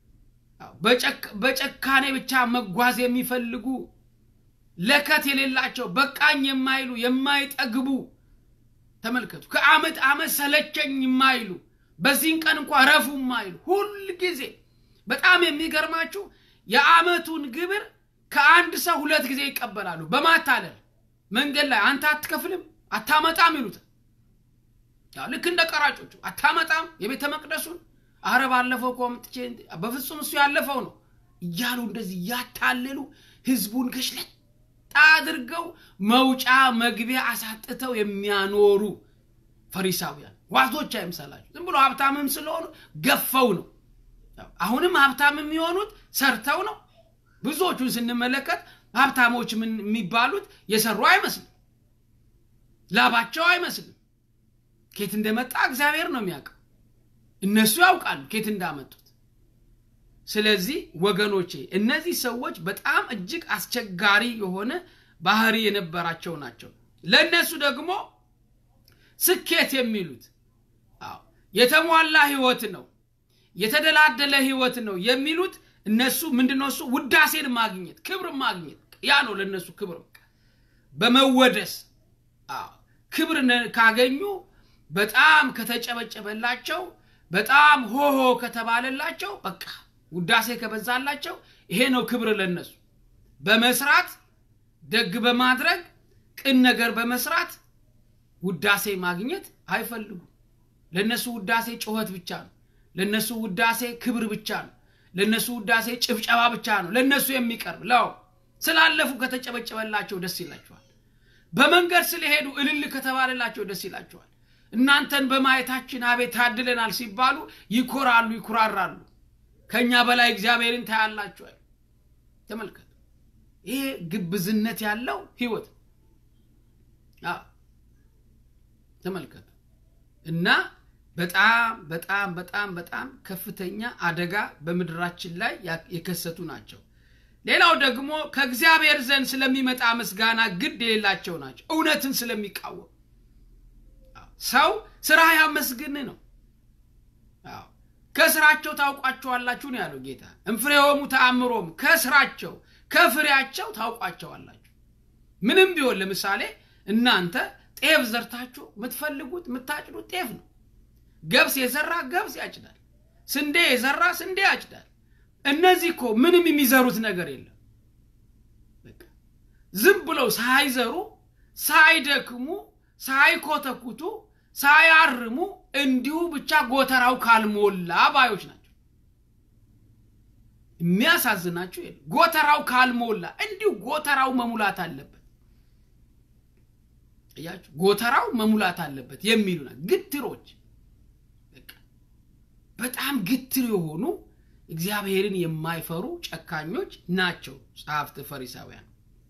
በጨካኔ ብቻ መጓዝ የሚፈልጉ ለከት የሌላቸው በቃኝ የማይሉ የማይጠግቡ ተመልከቱ ከአመት አመት ሰለቸኝ የማይሉ በዚህን ቀን እንኳ ረፉ የማይሉ ሁል ጊዜ በጣም የሚገርማችሁ የአመቱን ግብር ከአንድ ሰው ሁለት ጊዜ ይቀበላሉ በማታለል መንገድ ላይ አንተ አትከፍልም አታመጣም ይሉታል ልክ እንደ ቀራጮቹ አታመጣም የቤተ መቅደሱን አረ ባለፈው እኮ አምጥቼ በፍጹም እሱ ያለፈው ነው እያሉ እንደዚህ እያታለሉ ህዝቡን ገሽለጥ አድርገው መውጫ መግቢያ አሳጥተው የሚያኖሩ ፈሪሳውያን ዋዞች አይምሰላችሁ ዝም ብሎ ሀብታምም ስለሆኑ ገፈው ነው አሁንም ሀብታም የሚሆኑት ሰርተው ነው ብዙዎቹን ስንመለከት ሀብታሞች ምን የሚባሉት የሰሩ አይመስልም ላባቸው አይመስልም ኬት እንደመጣ እግዚአብሔር ነው የሚያውቀው እነሱ ያውቃሉ ኬት እንዳመጡት ስለዚህ ወገኖቼ እነዚህ ሰዎች በጣም እጅግ አስቸጋሪ የሆነ ባህሪ የነበራቸው ናቸው ለእነሱ ደግሞ ስኬት የሚሉት አዎ የተሟላ ህይወት ነው የተደላደለ ህይወት ነው የሚሉት እነሱ ምንድነው እሱ ውዳሴን ማግኘት ክብር ማግኘት ያ ነው ለእነሱ ክብር በመወደስ አዎ ክብር ካገኙ በጣም ከተጨበጨበላቸው በጣም ሆሆ ከተባለላቸው በቃ ውዳሴ ከበዛላቸው ይሄ ነው ክብር ለነሱ በመስራት ደግ በማድረግ ቅን ነገር በመስራት ውዳሴ ማግኘት አይፈልጉም ለነሱ ውዳሴ ጩኸት ብቻ ነው ለነሱ ውዳሴ ክብር ብቻ ነው ለነሱ ውዳሴ ጭብጨባ ብቻ ነው ለነሱ የሚቀርብ ለው ስላለፉ ከተጨበጨበላቸው ደስ ይላቸዋል በመንገድ ስለሄዱ እልል ከተባለላቸው ደስ ይላቸዋል እናንተን በማየታችን አቤት ታድለናል ሲባሉ ይኮራሉ ይኩራራሉ ከእኛ በላይ እግዚአብሔርን ታያላችኋል ተመልከቱ ይሄ ግብዝነት ያለው ህይወት ተመልከቱ እና በጣም በጣም በጣም በጣም ከፍተኛ አደጋ በምድራችን ላይ የከሰቱ ናቸው ሌላው ደግሞ ከእግዚአብሔር ዘንድ ስለሚመጣ ምስጋና ግድ የሌላቸው ናቸው እውነትን ስለሚቃወም ሰው ስራ ያመስግን ነው ከስራቸው ታውቋቸዋላችሁ ነው ያለው ጌታ እንፍሬሆሙ ተአምሮም ከስራቸው ከፍሬያቸው ታውቋቸዋላችሁ ምንም ቢሆን ለምሳሌ እናንተ ጤፍ ዘርታችሁ የምትፈልጉት የምታጭዱት ጤፍ ነው ገብስ የዘራ ገብስ ያጭዳል ስንዴ የዘራ ስንዴ ያጭዳል እነዚህ እኮ ምንም የሚዘሩት ነገር የለም ዝም ብለው ሳይዘሩ ሳይደክሙ ሳይኮተኩቱ ሳያርሙ እንዲሁ ብቻ ጎተራው ካልሞላ ባዮች ናቸው የሚያሳዝናችሁ ጎተራው ካልሞላ እንዲሁ ጎተራው መሙላት አለበት እያችሁ ጎተራው መሙላት አለበት የሚሉ ግትሮች በጣም ግትር የሆኑ እግዚአብሔርን የማይፈሩ ጨካኞች ናቸው ጸሐፍት ፈሪሳውያን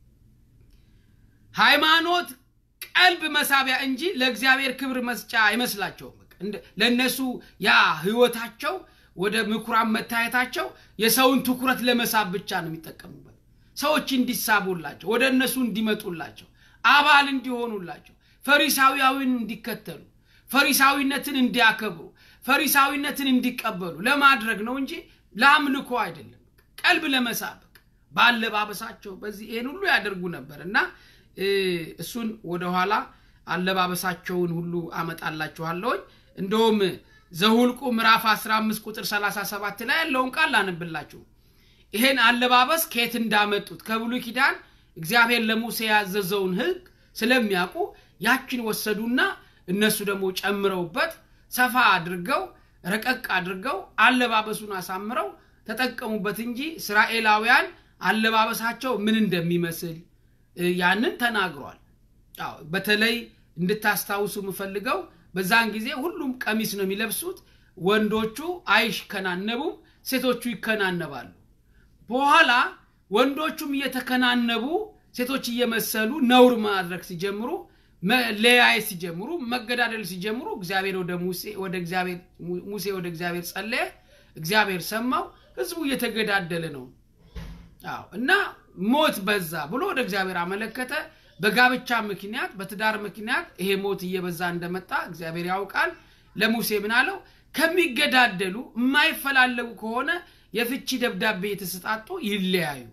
ሃይማኖት ቀልብ መሳቢያ እንጂ ለእግዚአብሔር ክብር መስጫ አይመስላቸውም ለእነሱ ያ ህይወታቸው ወደ ምኩራብ መታየታቸው የሰውን ትኩረት ለመሳብ ብቻ ነው የሚጠቀሙበት ሰዎች እንዲሳቡላቸው ወደ እነሱ እንዲመጡላቸው አባል እንዲሆኑላቸው ፈሪሳዊያዊን እንዲከተሉ ፈሪሳዊነትን እንዲያከብሩ ፈሪሳዊነትን እንዲቀበሉ ለማድረግ ነው እንጂ ለአምልኮ አይደለም ቀልብ ለመሳብ በአለባበሳቸው በዚህ ይህን ሁሉ ያደርጉ ነበር እና እሱን ወደኋላ አለባበሳቸውን ሁሉ አመጣላችኋለሁኝ እንደውም ዘሁልቁ ምዕራፍ 15 ቁጥር 37 ላይ ያለውን ቃል ላንብላችሁ ይሄን አለባበስ ከየት እንዳመጡት ከብሉ ኪዳን እግዚአብሔር ለሙሴ ያዘዘውን ህግ ስለሚያውቁ ያችን ወሰዱና እነሱ ደግሞ ጨምረውበት ሰፋ አድርገው ረቀቅ አድርገው አለባበሱን አሳምረው ተጠቀሙበት እንጂ እስራኤላውያን አለባበሳቸው ምን እንደሚመስል ያንን ተናግሯል በተለይ እንድታስታውሱ የምፈልገው በዛን ጊዜ ሁሉም ቀሚስ ነው የሚለብሱት ወንዶቹ አይከናነቡም ሴቶቹ ይከናነባሉ በኋላ ወንዶቹም እየተከናነቡ ሴቶች እየመሰሉ ነውር ማድረግ ሲጀምሩ ለያየት ሲጀምሩ መገዳደል ሲጀምሩ እግዚአብሔር ወደ ሙሴ ወደ እግዚአብሔር ሙሴ ወደ እግዚአብሔር ጸለየ እግዚአብሔር ሰማው ህዝቡ እየተገዳደለ ነው አዎ እና ሞት በዛ ብሎ ወደ እግዚአብሔር አመለከተ በጋብቻ ምክንያት በትዳር ምክንያት ይሄ ሞት እየበዛ እንደመጣ እግዚአብሔር ያውቃል ለሙሴ ምን አለው ከሚገዳደሉ የማይፈላለጉ ከሆነ የፍቺ ደብዳቤ የተሰጣጡ ይለያዩ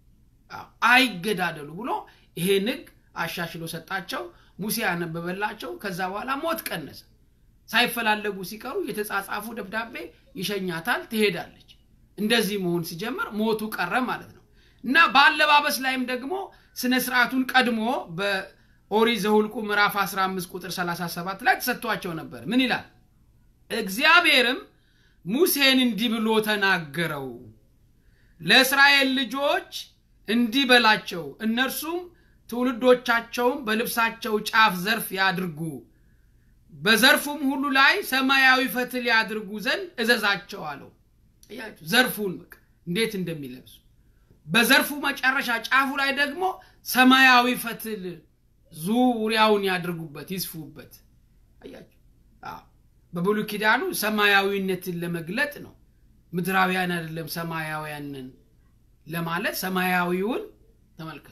አይገዳደሉ ብሎ ይሄን ህግ አሻሽሎ ሰጣቸው ሙሴ ያነበበላቸው ከዛ በኋላ ሞት ቀነሰ ሳይፈላለጉ ሲቀሩ የተጻጻፉ ደብዳቤ ይሸኛታል ትሄዳለች እንደዚህ መሆን ሲጀምር ሞቱ ቀረ ማለት ነው እና በአለባበስ ላይም ደግሞ ስነ ስርዓቱን ቀድሞ በኦሪ ዘሁልቁ ምዕራፍ 15 ቁጥር 37 ላይ ተሰጥቷቸው ነበር ምን ይላል እግዚአብሔርም ሙሴን እንዲህ ብሎ ተናገረው ለእስራኤል ልጆች እንዲህ በላቸው እነርሱም ትውልዶቻቸውም በልብሳቸው ጫፍ ዘርፍ ያድርጉ በዘርፉም ሁሉ ላይ ሰማያዊ ፈትል ያድርጉ ዘንድ እዘዛቸው አለው ዘርፉን እንዴት እንደሚለብሱ በዘርፉ መጨረሻ ጫፉ ላይ ደግሞ ሰማያዊ ፈትል ዙሪያውን ያድርጉበት ይስፉበት አያችሁ በብሉ ኪዳኑ ሰማያዊነትን ለመግለጥ ነው ምድራውያን አይደለም ሰማያውያንን ለማለት ሰማያዊውን ተመልከቱ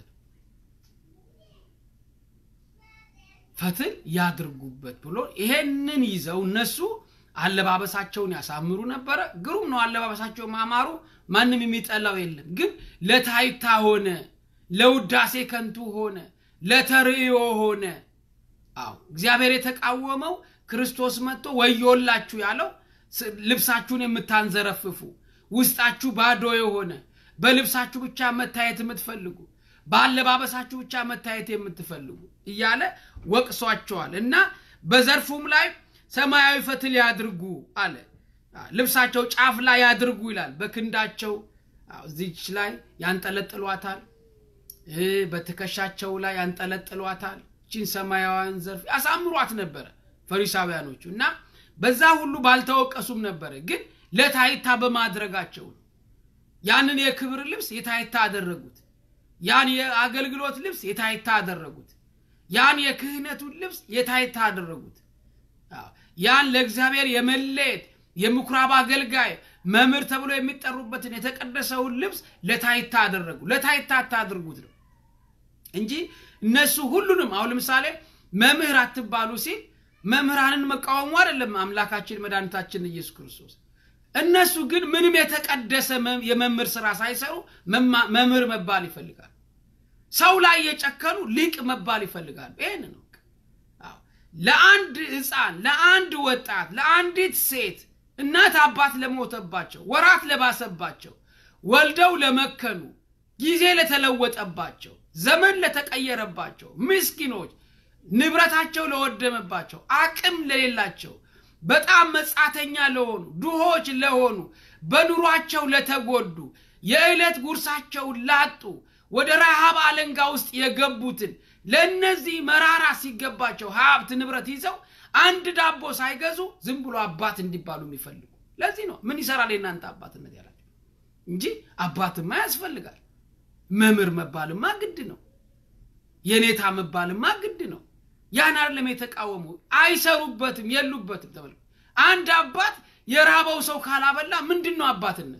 ፈትል ያድርጉበት ብሎ ይሄንን ይዘው እነሱ አለባበሳቸውን ያሳምሩ ነበረ። ግሩም ነው አለባበሳቸው ማማሩ፣ ማንም የሚጠላው የለም። ግን ለታይታ ሆነ፣ ለውዳሴ ከንቱ ሆነ፣ ለተርእዮ ሆነ። አዎ እግዚአብሔር የተቃወመው ክርስቶስ መጥቶ ወዮላችሁ ያለው ልብሳችሁን የምታንዘረፍፉ ውስጣችሁ ባዶ የሆነ በልብሳችሁ ብቻ መታየት የምትፈልጉ በአለባበሳችሁ ብቻ መታየት የምትፈልጉ እያለ ወቅሷቸዋል እና በዘርፉም ላይ ሰማያዊ ፈትል ያድርጉ አለ። ልብሳቸው ጫፍ ላይ ያድርጉ ይላል። በክንዳቸው እዚች ላይ ያንጠለጥሏታል፣ በትከሻቸው ላይ ያንጠለጥሏታል። ቺን ሰማያዊያን ዘርፍ ያሳምሯት ነበረ ፈሪሳውያኖቹ እና በዛ ሁሉ ባልተወቀሱም ነበረ። ግን ለታይታ በማድረጋቸው ነው። ያንን የክብር ልብስ የታይታ አደረጉት። ያን የአገልግሎት ልብስ የታይታ አደረጉት። ያን የክህነቱን ልብስ የታይታ አደረጉት። ያን ለእግዚአብሔር የመለየት የምኩራብ አገልጋይ መምህር ተብሎ የሚጠሩበትን የተቀደሰውን ልብስ ለታይታ አደረጉ። ለታይታ አታድርጉት ነው እንጂ እነሱ ሁሉንም አሁን ለምሳሌ መምህር አትባሉ ሲል መምህራንን መቃወሙ አይደለም አምላካችን መድኃኒታችን ኢየሱስ ክርስቶስ። እነሱ ግን ምንም የተቀደሰ የመምህር ስራ ሳይሰሩ መምህር መባል ይፈልጋሉ። ሰው ላይ የጨከኑ ሊቅ መባል ይፈልጋሉ። ይህን ነው ለአንድ ሕፃን፣ ለአንድ ወጣት፣ ለአንዲት ሴት እናት አባት ለሞተባቸው፣ ወራት ለባሰባቸው፣ ወልደው ለመከኑ፣ ጊዜ ለተለወጠባቸው፣ ዘመን ለተቀየረባቸው ምስኪኖች ንብረታቸው ለወደመባቸው፣ አቅም ለሌላቸው፣ በጣም መጻተኛ ለሆኑ፣ ድሆች ለሆኑ፣ በኑሯቸው ለተጎዱ፣ የዕለት ጉርሳቸውን ላጡ፣ ወደ ረሃብ አለንጋ ውስጥ የገቡትን ለእነዚህ መራራ ሲገባቸው ሀብት ንብረት ይዘው አንድ ዳቦ ሳይገዙ ዝም ብሎ አባት እንዲባሉ የሚፈልጉ ለዚህ ነው ምን ይሰራል የእናንተ አባትነት ያላቸው እንጂ አባትማ ያስፈልጋል። መምህር መባልማ ግድ ነው። የኔታ መባልማ ግድ ነው። ያን አይደለም የተቃወሙ አይሰሩበትም፣ የሉበትም። ተመልከቱ። አንድ አባት የራበው ሰው ካላበላ ምንድን ነው አባትነት?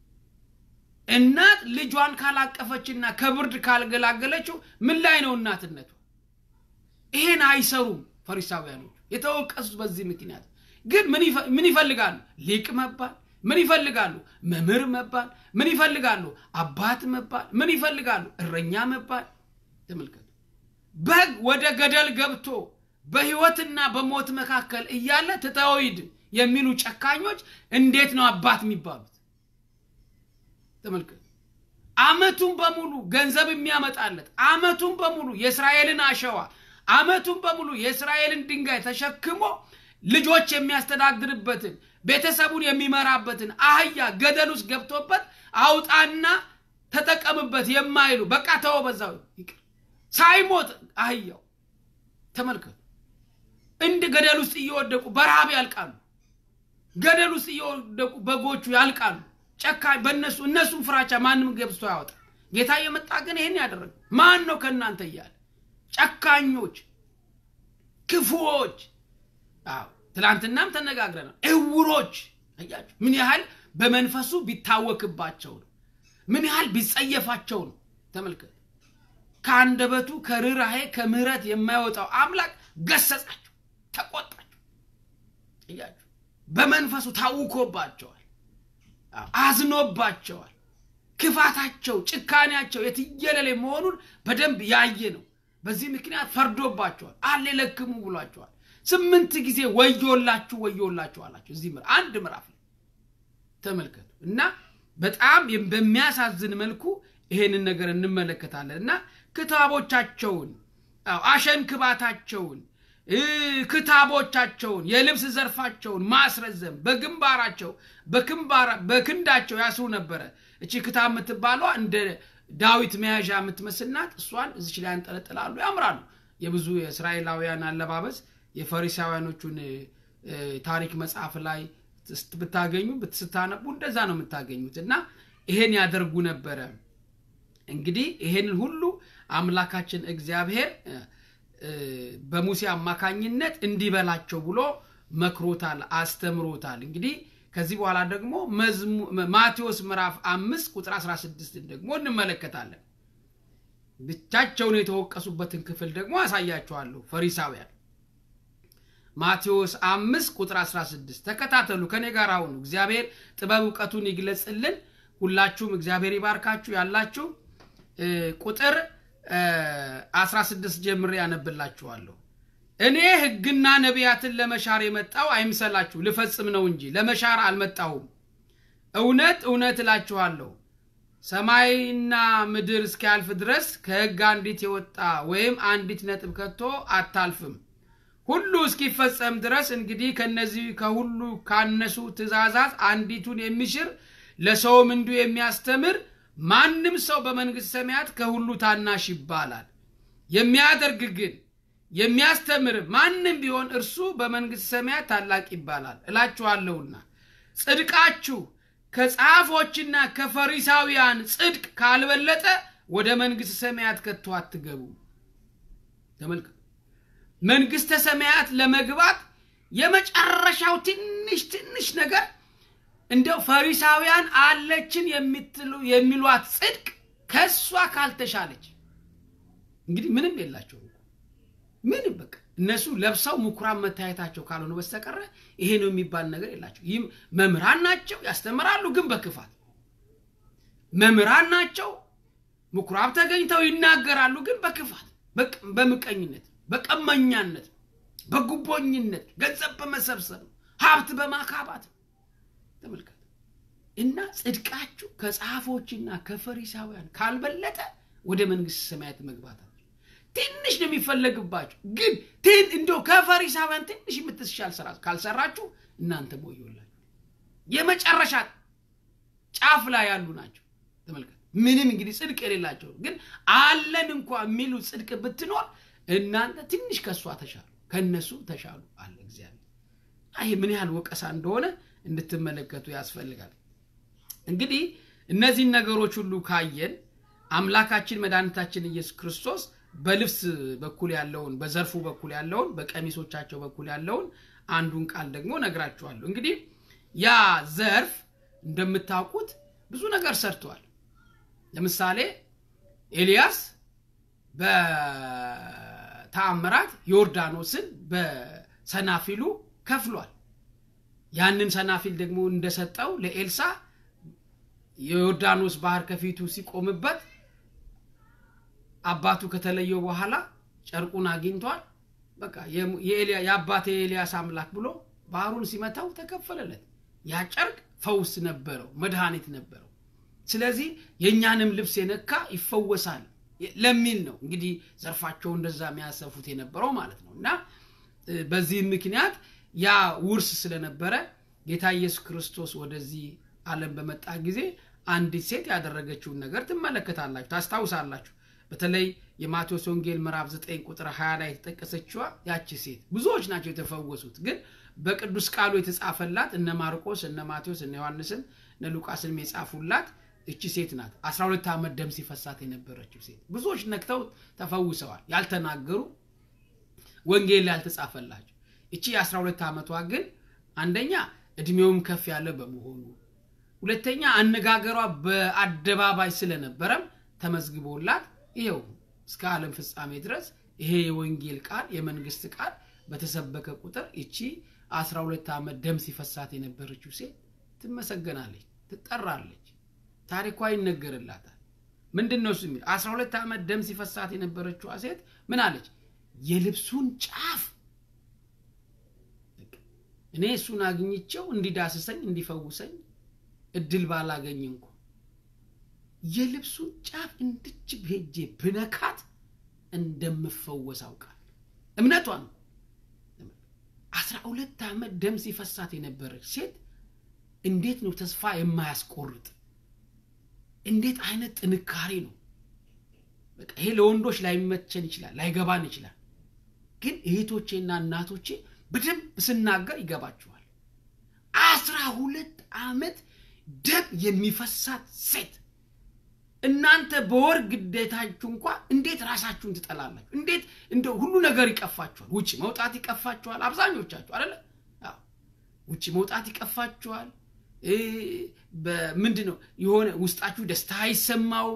እናት ልጇን ካላቀፈችና ከብርድ ካልገላገለችው ምን ላይ ነው እናትነቱ? ይሄን አይሰሩም ፈሪሳውያኖች የተወቀሱት በዚህ ምክንያት። ግን ምን ይፈልጋሉ? ሊቅ መባል። ምን ይፈልጋሉ? መምህር መባል። ምን ይፈልጋሉ? አባት መባል። ምን ይፈልጋሉ? እረኛ መባል። ተመልከቱ። በግ ወደ ገደል ገብቶ በሕይወትና በሞት መካከል እያለ ትተወይድ የሚሉ ጨካኞች እንዴት ነው አባት የሚባሉት? ተመልከቱ። ዓመቱን በሙሉ ገንዘብ የሚያመጣለት ዓመቱን በሙሉ የእስራኤልን አሸዋ ዓመቱን በሙሉ የእስራኤልን ድንጋይ ተሸክሞ ልጆች የሚያስተዳድርበትን ቤተሰቡን የሚመራበትን አህያ ገደል ውስጥ ገብቶበት አውጣና ተጠቀምበት የማይሉ በቃ ተወው በዛው ይቅር ሳይሞት አህያው ተመልከቱ። እንደ ገደል ውስጥ እየወደቁ በረሃብ ያልቃሉ። ገደል ውስጥ እየወደቁ በጎቹ ያልቃሉ። ጨካኝ በእነሱ እነሱም ፍራቻ ማንም ገብቶ ያወጣ ጌታ የመጣ ግን ይህን ያደረገ ማን ነው ከእናንተ እያለ ጨካኞች፣ ክፉዎች፣ አዎ ትላንትናም ተነጋግረናል። እውሮች አያችሁ፣ ምን ያህል በመንፈሱ ቢታወክባቸው ነው፣ ምን ያህል ቢጸየፋቸው ነው። ተመልከቱ። ከአንደበቱ ከርኅራኄ ከምሕረት የማይወጣው አምላክ ገሰጻቸው፣ ተቆጣቸው። እያችሁ በመንፈሱ ታውኮባቸዋል፣ አዝኖባቸዋል። ክፋታቸው፣ ጭካኔያቸው የትየለሌ መሆኑን በደንብ ያየ ነው። በዚህ ምክንያት ፈርዶባቸዋል። አሌ ለክሙ ብሏቸዋል። ስምንት ጊዜ ወዮላችሁ ወዮላችሁ አላቸው። እዚህ አንድ ምዕራፍ ላይ ተመልከቱ እና በጣም በሚያሳዝን መልኩ ይሄንን ነገር እንመለከታለን እና ክታቦቻቸውን አሸንክባታቸውን ክታቦቻቸውን የልብስ ዘርፋቸውን ማስረዘም በግንባራቸው በክንዳቸው ያስሩ ነበረ። እቺ ክታብ የምትባሏ እንደ ዳዊት መያዣ የምትመስልናት እሷን እዚች ላይ ያንጠለጥላሉ፣ ያምራሉ። የብዙ የእስራኤላውያን አለባበስ የፈሪሳውያኖቹን ታሪክ መጽሐፍ ላይ ብታገኙ ስታነቡ እንደዛ ነው የምታገኙት እና ይሄን ያደርጉ ነበረ። እንግዲህ ይሄንን ሁሉ አምላካችን እግዚአብሔር በሙሴ አማካኝነት እንዲበላቸው ብሎ መክሮታል፣ አስተምሮታል። እንግዲህ ከዚህ በኋላ ደግሞ ማቴዎስ ምዕራፍ አምስት ቁጥር 16 ደግሞ እንመለከታለን። ብቻቸውን የተወቀሱበትን ክፍል ደግሞ አሳያቸዋለሁ። ፈሪሳውያን ማቴዎስ አምስት ቁጥር 16 ተከታተሉ ከኔ ጋር አሁኑ እግዚአብሔር ጥበብ እውቀቱን ይግለጽልን ሁላችሁም እግዚአብሔር ይባርካችሁ ያላችሁ ቁጥር 16 ጀምሬ ያነብላችኋለሁ እኔ ህግና ነቢያትን ለመሻር የመጣው አይምሰላችሁ ልፈጽም ነው እንጂ ለመሻር አልመጣሁም እውነት እውነት እላችኋለሁ ሰማይና ምድር እስኪያልፍ ድረስ ከህግ አንዲት የወጣ ወይም አንዲት ነጥብ ከቶ አታልፍም ሁሉ እስኪፈጸም ድረስ እንግዲህ ከነዚህ ከሁሉ ካነሱ ትእዛዛት አንዲቱን የሚሽር ለሰውም እንዲሁ የሚያስተምር ማንም ሰው በመንግሥት ሰማያት ከሁሉ ታናሽ ይባላል የሚያደርግ ግን የሚያስተምር ማንም ቢሆን እርሱ በመንግሥት ሰማያት ታላቅ ይባላል እላችኋለሁና ጽድቃችሁ ከጸሐፎችና ከፈሪሳውያን ጽድቅ ካልበለጠ ወደ መንግሥት ሰማያት ከቶ አትገቡ ተመልከቱ መንግሥተ ሰማያት ለመግባት የመጨረሻው ትንሽ ትንሽ ነገር እንደው ፈሪሳውያን አለችን የሚሏት ጽድቅ ከእሷ ካልተሻለች እንግዲህ ምንም የላቸው ምንም በቃ እነሱ ለብሰው ምኩራብ መታየታቸው ካልሆነ በስተቀረ ይሄ ነው የሚባል ነገር የላቸው ይህም መምህራን ናቸው ያስተምራሉ ግን በክፋት መምህራን ናቸው ምኩራብ ተገኝተው ይናገራሉ ግን በክፋት በምቀኝነት በቀመኛነት በጉቦኝነት ገንዘብ በመሰብሰብ ሀብት በማካባት ተመልከት እና ጽድቃችሁ ከጸሐፎችና ከፈሪሳውያን ካልበለጠ ወደ መንግስት ሰማያት መግባት ትንሽ ነው የሚፈለግባችሁ ግን ትን እንደው ከፈሪሳውያን ትንሽ የምትሻል ስራ ካልሰራችሁ እናንተ ሞዮላችሁ የመጨረሻ ጫፍ ላይ ያሉ ናቸው ተመልከት ምንም እንግዲህ ጽድቅ የሌላቸው ግን አለን እንኳ የሚሉ ጽድቅ ብትኖር እናንተ ትንሽ ከእሷ ተሻሉ ከእነሱ ተሻሉ አለ እግዚአብሔር ይህ ምን ያህል ወቀሳ እንደሆነ እንድትመለከቱ ያስፈልጋል እንግዲህ እነዚህን ነገሮች ሁሉ ካየን አምላካችን መድኃኒታችን ኢየሱስ ክርስቶስ በልብስ በኩል ያለውን በዘርፉ በኩል ያለውን በቀሚሶቻቸው በኩል ያለውን አንዱን ቃል ደግሞ ነግራችኋለሁ እንግዲህ ያ ዘርፍ እንደምታውቁት ብዙ ነገር ሰርተዋል ለምሳሌ ኤልያስ በተአምራት ዮርዳኖስን በሰናፊሉ ከፍሏል ያንን ሰናፊል ደግሞ እንደሰጠው ለኤልሳ የዮርዳኖስ ባህር ከፊቱ ሲቆምበት አባቱ ከተለየው በኋላ ጨርቁን አግኝቷል በቃ የአባቴ የኤልያስ አምላክ ብሎ ባህሩን ሲመታው ተከፈለለት ያ ጨርቅ ፈውስ ነበረው መድኃኒት ነበረው ስለዚህ የእኛንም ልብስ የነካ ይፈወሳል ለሚል ነው እንግዲህ ዘርፋቸው እንደዛ የሚያሰፉት የነበረው ማለት ነው እና በዚህ ምክንያት ያ ውርስ ስለነበረ ጌታ ኢየሱስ ክርስቶስ ወደዚህ ዓለም በመጣ ጊዜ አንዲት ሴት ያደረገችውን ነገር ትመለከታላችሁ ታስታውሳላችሁ በተለይ የማቴዎስ ወንጌል ምዕራፍ 9 ቁጥር 20 ላይ የተጠቀሰችዋ ያቺ ሴት ብዙዎች ናቸው የተፈወሱት ግን በቅዱስ ቃሉ የተጻፈላት እነ ማርቆስ እነ ማቴዎስ እነ ዮሐንስን እነ ሉቃስንም የጻፉላት እቺ ሴት ናት 12 ዓመት ደም ሲፈሳት የነበረችው ሴት ብዙዎች ነክተው ተፈውሰዋል ያልተናገሩ ወንጌል ያልተጻፈላቸው እቺ የ12 ዓመቷ ግን አንደኛ እድሜውም ከፍ ያለ በመሆኑ ሁለተኛ አነጋገሯ በአደባባይ ስለነበረም ተመዝግቦላት ይኸው እስከ ዓለም ፍጻሜ ድረስ ይሄ የወንጌል ቃል የመንግስት ቃል በተሰበከ ቁጥር እቺ 12 ዓመት ደም ሲፈሳት የነበረችው ሴት ትመሰገናለች ትጠራለች ታሪኳ ይነገርላታል ምንድን ነው እሱ የሚል 12 ዓመት ደም ሲፈሳት የነበረችዋ ሴት ምን አለች የልብሱን ጫፍ እኔ እሱን አግኝቸው እንዲዳስሰኝ እንዲፈውሰኝ እድል ባላገኝ እንኳ የልብሱን ጫፍ እንድች ሄጄ ብነካት እንደምፈወስ አውቃል እምነቷ ነው አስራ ሁለት ዓመት ደም ሲፈሳት የነበረች ሴት እንዴት ነው ተስፋ የማያስቆርጥ እንዴት አይነት ጥንካሬ ነው በቃ ይሄ ለወንዶች ላይመቸን ይችላል ላይገባን ይችላል ግን እህቶቼና እናቶቼ በደንብ ስናገር ይገባችኋል አስራ ሁለት ዓመት ደም የሚፈሳት ሴት እናንተ በወር ግዴታችሁ እንኳ እንዴት ራሳችሁን ትጠላላችሁ እንዴት እንደ ሁሉ ነገር ይቀፋችኋል ውጭ መውጣት ይቀፋችኋል አብዛኞቻችሁ አለ ውጭ መውጣት ይቀፋችኋል ምንድ ነው የሆነ ውስጣችሁ ደስታ አይሰማው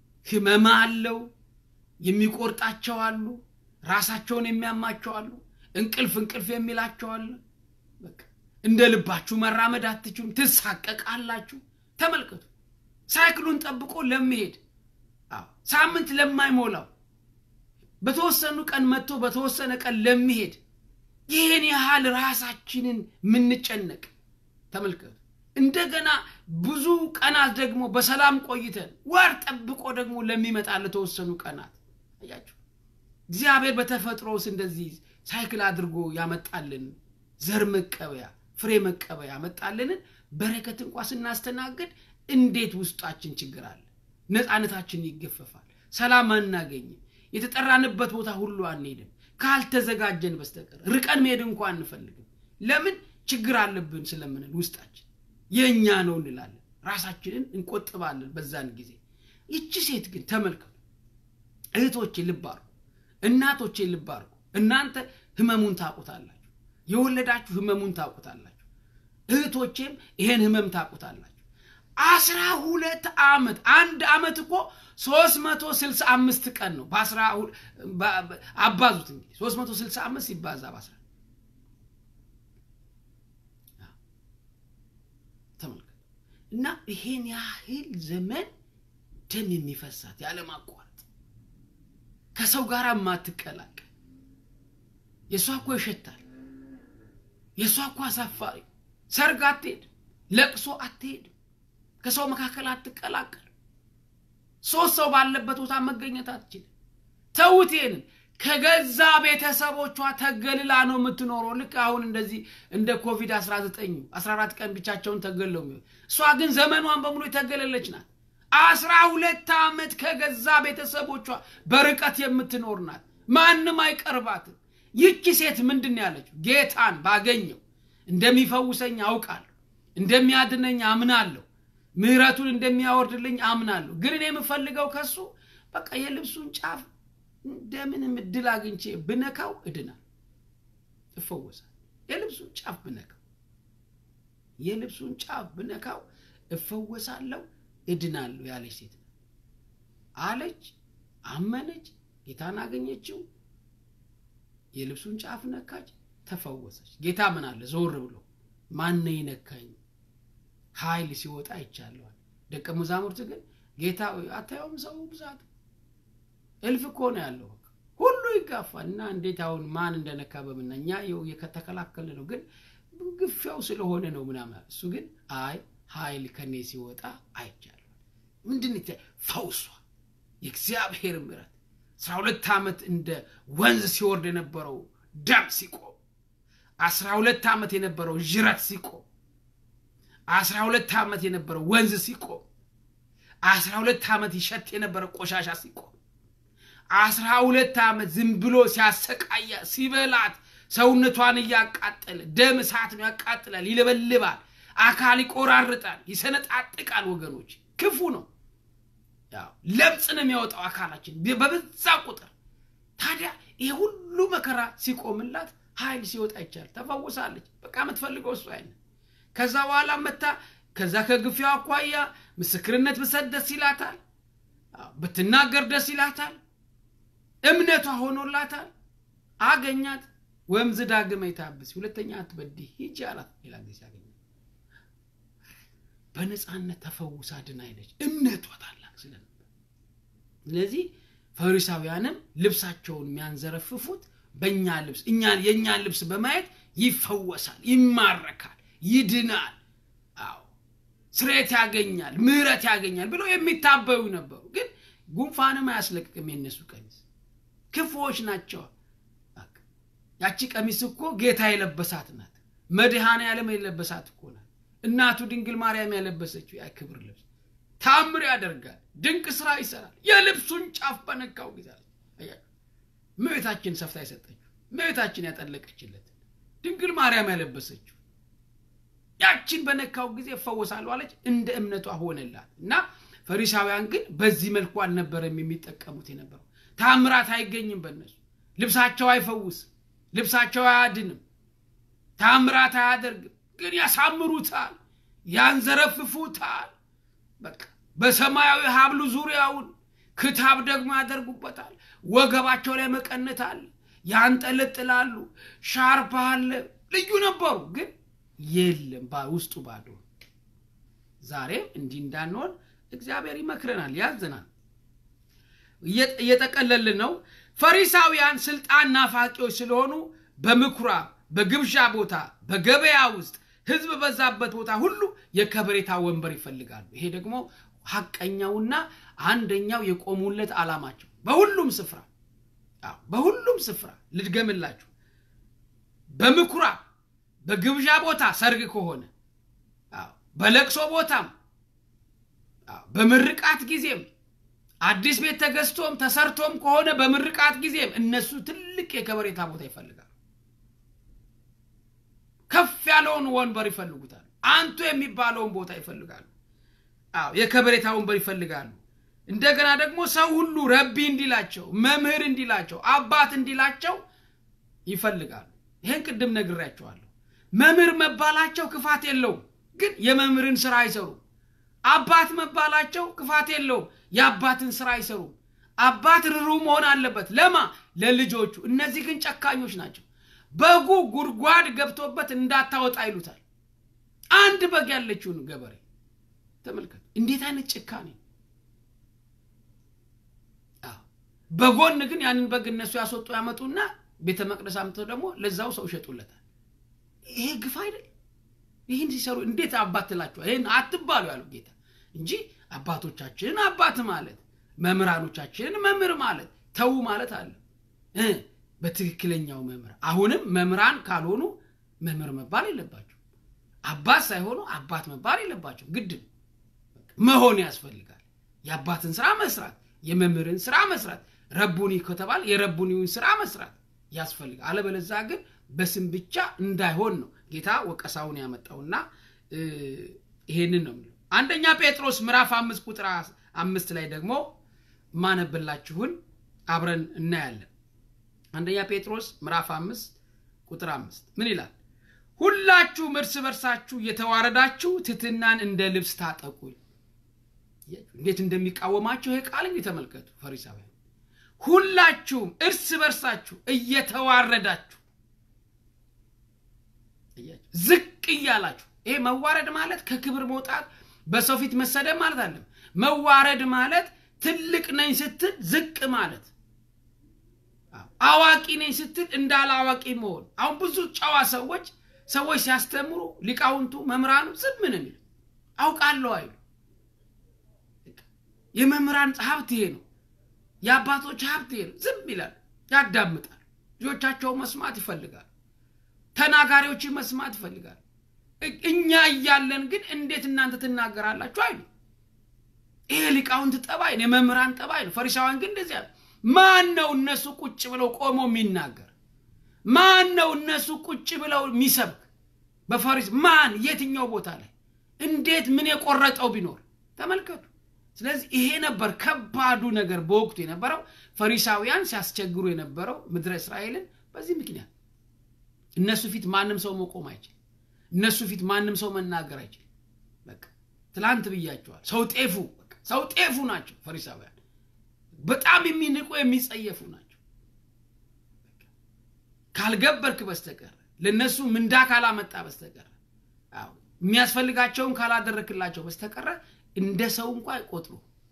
ህመማ አለው የሚቆርጣቸው አሉ ራሳቸውን የሚያማቸው አሉ እንቅልፍ እንቅልፍ የሚላቸዋል። በቃ እንደ ልባችሁ መራመድ አትችሉም፣ ትሳቀቃላችሁ። ተመልከቱ፣ ሳይክሉን ጠብቆ ለሚሄድ ሳምንት ለማይሞላው በተወሰኑ ቀን መጥቶ በተወሰነ ቀን ለሚሄድ ይህን ያህል ራሳችንን የምንጨነቅ ተመልከቱ። እንደገና ብዙ ቀናት ደግሞ በሰላም ቆይተን ወር ጠብቆ ደግሞ ለሚመጣ ለተወሰኑ ቀናት አያችሁ። እግዚአብሔር በተፈጥሮ ውስጥ እንደዚህ ሳይክል አድርጎ ያመጣልን ዘር መቀበያ ፍሬ መቀበያ ያመጣልንን በረከት እንኳ ስናስተናግድ እንዴት ውስጣችን ችግር አለ። ነፃነታችን ይገፈፋል። ሰላም አናገኝም። የተጠራንበት ቦታ ሁሉ አንሄድም ካልተዘጋጀን በስተቀር ርቀን መሄድ እንኳ አንፈልግም። ለምን ችግር አለብን ስለምንል ውስጣችን የእኛ ነው እንላለን። ራሳችንን እንቆጥባለን በዛን ጊዜ። ይቺ ሴት ግን ተመልከቱ እህቶቼ፣ ልብ አድርጉ፣ እናቶቼ ልብ አድርጉ። እናንተ ህመሙን ታውቁታላችሁ፣ የወለዳችሁ ህመሙን ታውቁታላችሁ። እህቶቼም ይሄን ህመም ታውቁታላችሁ። አስራ ሁለት ዓመት አንድ ዓመት እኮ ሶስት መቶ ስልሳ አምስት ቀን ነው። በአስራ አባዙት እንግዲህ ሶስት መቶ ስልሳ አምስት ሲባዛ በአስራ ተመልከቱ እና ይሄን ያህል ዘመን ደም የሚፈሳት ያለማቋረጥ ከሰው ጋር የማትቀላቀል የእሷ እኮ ይሸታል። የእሷ እኮ አሳፋሪ ሰርግ አትሄድም፣ ለቅሶ አትሄድም፣ ከሰው መካከል አትቀላቀል ሶስት ሰው ባለበት ቦታ መገኘት አትችልም። ተውት ይሄንን ከገዛ ቤተሰቦቿ ተገልላ ነው የምትኖረው። ልክ አሁን እንደዚህ እንደ ኮቪድ 19 14 ቀን ብቻቸውን ተገለው የሚሆን እሷ ግን ዘመኗን በሙሉ የተገለለች ናት። አስራ ሁለት ዓመት ከገዛ ቤተሰቦቿ በርቀት የምትኖር ናት። ማንም አይቀርባትም። ይቺ ሴት ምንድን ነው ያለችው? ጌታን ባገኘው እንደሚፈውሰኝ አውቃለሁ፣ እንደሚያድነኝ አምናለሁ ምህረቱን እንደሚያወርድልኝ አምናለሁ። ግን እኔ የምፈልገው ከሱ በቃ የልብሱን ጫፍ እንደምንም እድል አግኝቼ ብነካው እድናል፣ እፈወሳል። የልብሱን ጫፍ ብነካው የልብሱን ጫፍ ብነካው እፈወሳለሁ፣ እድናለሁ ያለች ሴት አለች። አመነች፣ ጌታን አገኘችው፣ የልብሱን ጫፍ ነካች፣ ተፈወሰች። ጌታ ምን አለ ዞር ብሎ ማነ ይነካኝ ኃይል ሲወጣ ይቻለዋል። ደቀ መዛሙርት ግን ጌታ አታየውም? ሰው ብዛት እልፍ እኮ ነው ያለው፣ ሁሉ ይጋፋል። እና እንዴት አሁን ማን እንደነካ በምና እኛ ከተከላከል ነው፣ ግን ግፊያው ስለሆነ ነው ምናምን። እሱ ግን አይ ኃይል ከኔ ሲወጣ አይቻለዋል። ምንድን ፈውሷ የእግዚአብሔር ምሕረት አስራ ሁለት ዓመት እንደ ወንዝ ሲወርድ የነበረው ደም ሲቆም፣ አስራ ሁለት ዓመት የነበረው ዥረት ሲቆም አስራ ሁለት ዓመት የነበረው ወንዝ ሲቆም፣ አስራ ሁለት ዓመት ይሸት የነበረው ቆሻሻ ሲቆም፣ አስራ ሁለት ዓመት ዝም ብሎ ሲያሰቃያ ሲበላት ሰውነቷን እያቃጠለ ደም እሳት ነው፣ ያቃጥላል፣ ይለበልባል፣ አካል ይቆራርጣል፣ ይሰነጣጥቃል። ወገኖች ክፉ ነው። ለምጽ ነው የሚያወጣው አካላችን በበዛ ቁጥር። ታዲያ ይሄ ሁሉ መከራ ሲቆምላት ኃይል ሲወጣ ይቻል ተፈውሳለች። በቃ የምትፈልገው እሱ አይነት ከዛ በኋላ መታ ከዛ ከግፊያው አኳያ ምስክርነት ብሰጥ ደስ ይላታል፣ ብትናገር ደስ ይላታል። እምነቷ ሆኖላታል። አገኛት። ወምዝ ዳግመ ይታብስ ሁለተኛ አትበድይ ሂጂ አላት። ሌላ ጊዜ አገኛት። በነፃነት ተፈውሳ ድና ሄደች። እምነቷ ታላቅ ስለነበር። ስለዚህ ፈሪሳውያንም ልብሳቸውን የሚያንዘረፍፉት በእኛ ልብስ እኛን የእኛን ልብስ በማየት ይፈወሳል፣ ይማረካል ይድናል፣ አዎ ስሬት ያገኛል፣ ምሕረት ያገኛል ብለው የሚታበዩ ነበሩ። ግን ጉንፋንም አያስለቅቅም የነሱ ቀሚስ። ክፉዎች ናቸው። ያቺ ቀሚስ እኮ ጌታ የለበሳት ናት። መድኃኔ ዓለም የለበሳት እኮ ናት። እናቱ ድንግል ማርያም ያለበሰችው ያ ክብር ልብስ ታምር ያደርጋል፣ ድንቅ ስራ ይሰራል። የልብሱን ጫፍ በነካው ጊዜ እመቤታችን ሰፍታ የሰጠችው እመቤታችን ያጠለቀችለት ድንግል ማርያም ያለበሰችው ያችን በነካው ጊዜ እፈወሳለሁ አለች። እንደ እምነቷ ሆነላት እና ፈሪሳውያን ግን በዚህ መልኩ አልነበረም የሚጠቀሙት የነበረው። ታምራት አይገኝም በእነሱ ልብሳቸው አይፈውስም፣ ልብሳቸው አያድንም፣ ታምራት አያደርግም። ግን ያሳምሩታል፣ ያንዘረፍፉታል። በቃ በሰማያዊ ሀብሉ ዙሪያውን ክታብ ደግሞ ያደርጉበታል። ወገባቸው ላይ መቀነት አለ። ያንጠለጥላሉ። ሻርፕ አለ፣ ልዩ ነበሩ። ግን የለም ውስጡ ባዶ። ዛሬም እንዲህ እንዳንሆን እግዚአብሔር ይመክረናል፣ ያዘናል። እየጠቀለልን ነው። ፈሪሳውያን ስልጣን ናፋቂዎች ስለሆኑ በምኩራብ በግብዣ ቦታ በገበያ ውስጥ ህዝብ በዛበት ቦታ ሁሉ የከበሬታ ወንበር ይፈልጋሉ። ይሄ ደግሞ ሀቀኛውና አንደኛው የቆሙለት ዓላማቸው በሁሉም ስፍራ በሁሉም ስፍራ ልድገምላችሁ፣ በምኩራብ በግብዣ ቦታ ሰርግ ከሆነ በለቅሶ ቦታም በምርቃት ጊዜም አዲስ ቤት ተገዝቶም ተሰርቶም ከሆነ በምርቃት ጊዜም እነሱ ትልቅ የከበሬታ ቦታ ይፈልጋሉ። ከፍ ያለውን ወንበር ይፈልጉታል። አንቱ የሚባለውን ቦታ ይፈልጋሉ። አዎ የከበሬታ ወንበር ይፈልጋሉ። እንደገና ደግሞ ሰው ሁሉ ረቢ እንዲላቸው፣ መምህር እንዲላቸው፣ አባት እንዲላቸው ይፈልጋሉ። ይህን ቅድም ነግሬያቸዋለሁ። መምህር መባላቸው ክፋት የለውም፣ ግን የመምህርን ስራ አይሰሩም። አባት መባላቸው ክፋት የለውም፣ የአባትን ስራ አይሰሩም። አባት ርሩ መሆን አለበት ለማ ለልጆቹ። እነዚህ ግን ጨካኞች ናቸው። በጉ ጉድጓድ ገብቶበት እንዳታወጣ ይሉታል። አንድ በግ ያለችውን ገበሬ ተመልከት። እንዴት አይነት ጭካኔ! በጎን ግን ያንን በግ እነሱ ያስወጡ ያመጡና ቤተ መቅደስ አምጥተው ደግሞ ለዛው ሰው ይሸጡለታል። ይሄ ግፍ አይደል? ይህን ሲሰሩ እንዴት አባት ትላችኋል? ይህን አትባሉ ያለው ጌታ እንጂ አባቶቻችንን አባት ማለት መምህራኖቻችንን መምህር ማለት ተዉ ማለት አለ በትክክለኛው መምህር። አሁንም መምህራን ካልሆኑ መምህር መባል የለባቸው። አባት ሳይሆኑ አባት መባል የለባቸው። ግድ መሆን ያስፈልጋል። የአባትን ስራ መስራት፣ የመምህርን ስራ መስራት፣ ረቡኒ ከተባለ የረቡኒውን ስራ መስራት ያስፈልጋል። አለበለዛ ግን በስም ብቻ እንዳይሆን ነው ጌታ ወቀሳውን ያመጣውና ይሄንን ነው የሚለው። አንደኛ ጴጥሮስ ምዕራፍ አምስት ቁጥር አምስት ላይ ደግሞ ማነብላችሁን አብረን እናያለን። አንደኛ ጴጥሮስ ምዕራፍ አምስት ቁጥር አምስት ምን ይላል? ሁላችሁም እርስ በርሳችሁ እየተዋረዳችሁ ትሕትናን እንደ ልብስ ታጠቁ። እንዴት እንደሚቃወማቸው ይሄ ቃል እንግዲህ ተመልከቱ። ፈሪሳውያን ሁላችሁም እርስ በርሳችሁ እየተዋረዳችሁ ዝቅ እያላችሁ። ይሄ መዋረድ ማለት ከክብር መውጣት በሰው ፊት መሰደብ ማለት አለም። መዋረድ ማለት ትልቅ ነኝ ስትል ዝቅ ማለት አዋቂ ነኝ ስትል እንዳለ አዋቂ መሆን። አሁን ብዙ ጨዋ ሰዎች ሰዎች ሲያስተምሩ ሊቃውንቱ መምህራኑ ዝም ነው የሚሉ አውቃለሁ አይሉ። የመምህራን ሀብት ይሄ ነው። የአባቶች ሀብት ይሄ ነው። ዝም ይላል፣ ያዳምጣል። ልጆቻቸው መስማት ይፈልጋል። ተናጋሪዎችን መስማት ይፈልጋል። እኛ እያለን ግን እንዴት እናንተ ትናገራላችሁ አይሉ። ይሄ ሊቃውንት ጠባይ ነው፣ የመምህራን ጠባይ ነው። ፈሪሳውያን ግን እንደዚያ ማን ነው እነሱ ቁጭ ብለው ቆሞ የሚናገር? ማን ነው እነሱ ቁጭ ብለው የሚሰብክ? በፈሪስ ማን የትኛው ቦታ ላይ እንዴት ምን የቆረጠው ቢኖር ተመልከቱ። ስለዚህ ይሄ ነበር ከባዱ ነገር በወቅቱ የነበረው ፈሪሳውያን ሲያስቸግሩ የነበረው ምድረ እስራኤልን በዚህ ምክንያት እነሱ ፊት ማንም ሰው መቆም አይችል። እነሱ ፊት ማንም ሰው መናገር አይችል። በቃ ትላንት ብያቸዋል። ሰው ጤፉ ሰው ጤፉ ናቸው ፈሪሳውያን። በጣም የሚንቁ የሚጸየፉ ናቸው። ካልገበርክ በስተቀር ለእነሱ ምንዳ ካላመጣ በስተቀር የሚያስፈልጋቸውን ካላደረክላቸው በስተቀረ እንደ ሰው እንኳ አይቆጥሩ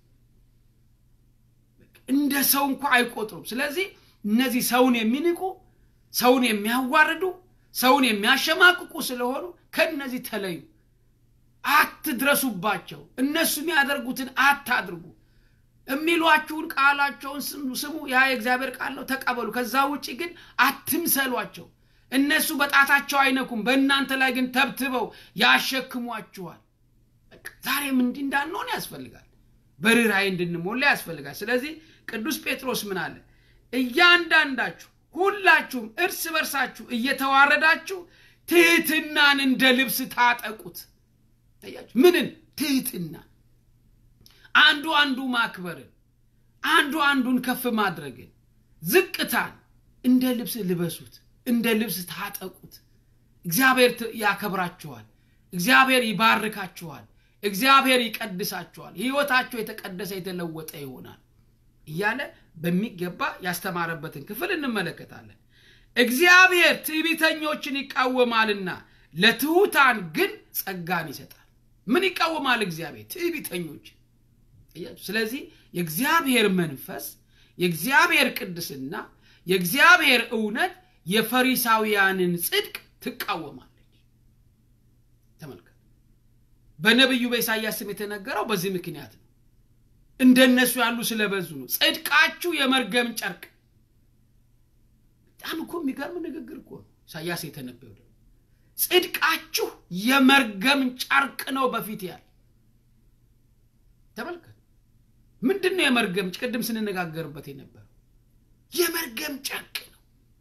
እንደ ሰው እንኳ አይቆጥሩም። ስለዚህ እነዚህ ሰውን የሚንቁ ሰውን የሚያዋርዱ ሰውን የሚያሸማቅቁ ስለሆኑ ከእነዚህ ተለዩ። አትድረሱባቸው። እነሱ የሚያደርጉትን አታድርጉ። የሚሏችሁን ቃላቸውን ስሙ። ያ የእግዚአብሔር ቃል ነው፣ ተቀበሉ። ከዛ ውጭ ግን አትምሰሏቸው። እነሱ በጣታቸው አይነኩም፣ በእናንተ ላይ ግን ተብትበው ያሸክሟችኋል። ዛሬም እንዲህ እንዳንሆን ያስፈልጋል። በርኅራኄ እንድንሞላ ያስፈልጋል። ስለዚህ ቅዱስ ጴጥሮስ ምን አለ? እያንዳንዳችሁ ሁላችሁም እርስ በርሳችሁ እየተዋረዳችሁ ትሕትናን እንደ ልብስ ታጠቁት። ምንን? ትሕትናን አንዱ አንዱ ማክበርን፣ አንዱ አንዱን ከፍ ማድረግን፣ ዝቅታን እንደ ልብስ ልበሱት፣ እንደ ልብስ ታጠቁት። እግዚአብሔር ያከብራችኋል። እግዚአብሔር ይባርካችኋል። እግዚአብሔር ይቀድሳችኋል። ሕይወታቸው የተቀደሰ የተለወጠ ይሆናል እያለ በሚገባ ያስተማረበትን ክፍል እንመለከታለን። እግዚአብሔር ትዕቢተኞችን ይቃወማልና ለትሑታን ግን ጸጋን ይሰጣል። ምን ይቃወማል እግዚአብሔር? ትዕቢተኞች። ስለዚህ የእግዚአብሔር መንፈስ፣ የእግዚአብሔር ቅድስና፣ የእግዚአብሔር እውነት የፈሪሳውያንን ጽድቅ ትቃወማለች። ተመልከት። በነቢዩ በኢሳይያስ ስም የተነገረው በዚህ ምክንያት ነው። እንደነሱ ያሉ ስለበዙ ነው። ጽድቃችሁ የመርገም ጨርቅ። በጣም እኮ የሚገርም ንግግር እኮ ነው ኢሳያስ የተነበየው። ደግሞ ጽድቃችሁ የመርገም ጨርቅ ነው በፊት ያለ ተመልከት። ምንድን ነው የመርገም? ቅድም ስንነጋገርበት የነበረው የመርገም ጨርቅ ነው።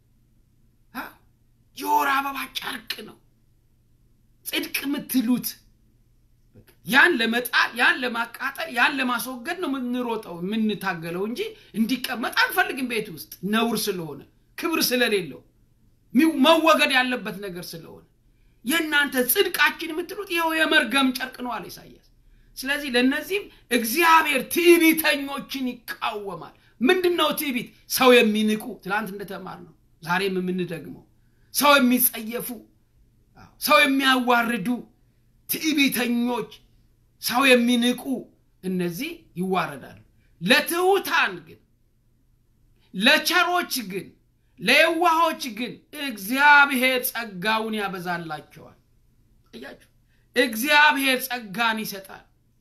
የወር አበባ ጨርቅ ነው። ጽድቅ የምትሉት ያን ለመጣል ያን ለማቃጠል ያን ለማስወገድ ነው የምንሮጠው የምንታገለው እንጂ እንዲቀመጥ አንፈልግም ቤት ውስጥ ነውር ስለሆነ ክብር ስለሌለው መወገድ ያለበት ነገር ስለሆነ የእናንተ ጽድቃችን የምትሉት ይኸው የመርገም ጨርቅ ነው አለ ኢሳያስ ስለዚህ ለእነዚህም እግዚአብሔር ትዕቢተኞችን ይቃወማል ምንድን ነው ትዕቢት ሰው የሚንቁ ትላንት እንደተማር ነው ዛሬም የምንደግመው ሰው የሚጸየፉ ሰው የሚያዋርዱ ትዕቢተኞች ሰው የሚንቁ እነዚህ ይዋረዳሉ ለትሑታን ግን ለቸሮች ግን ለየዋሆች ግን እግዚአብሔር ጸጋውን ያበዛላቸዋል እያችሁ እግዚአብሔር ጸጋን ይሰጣል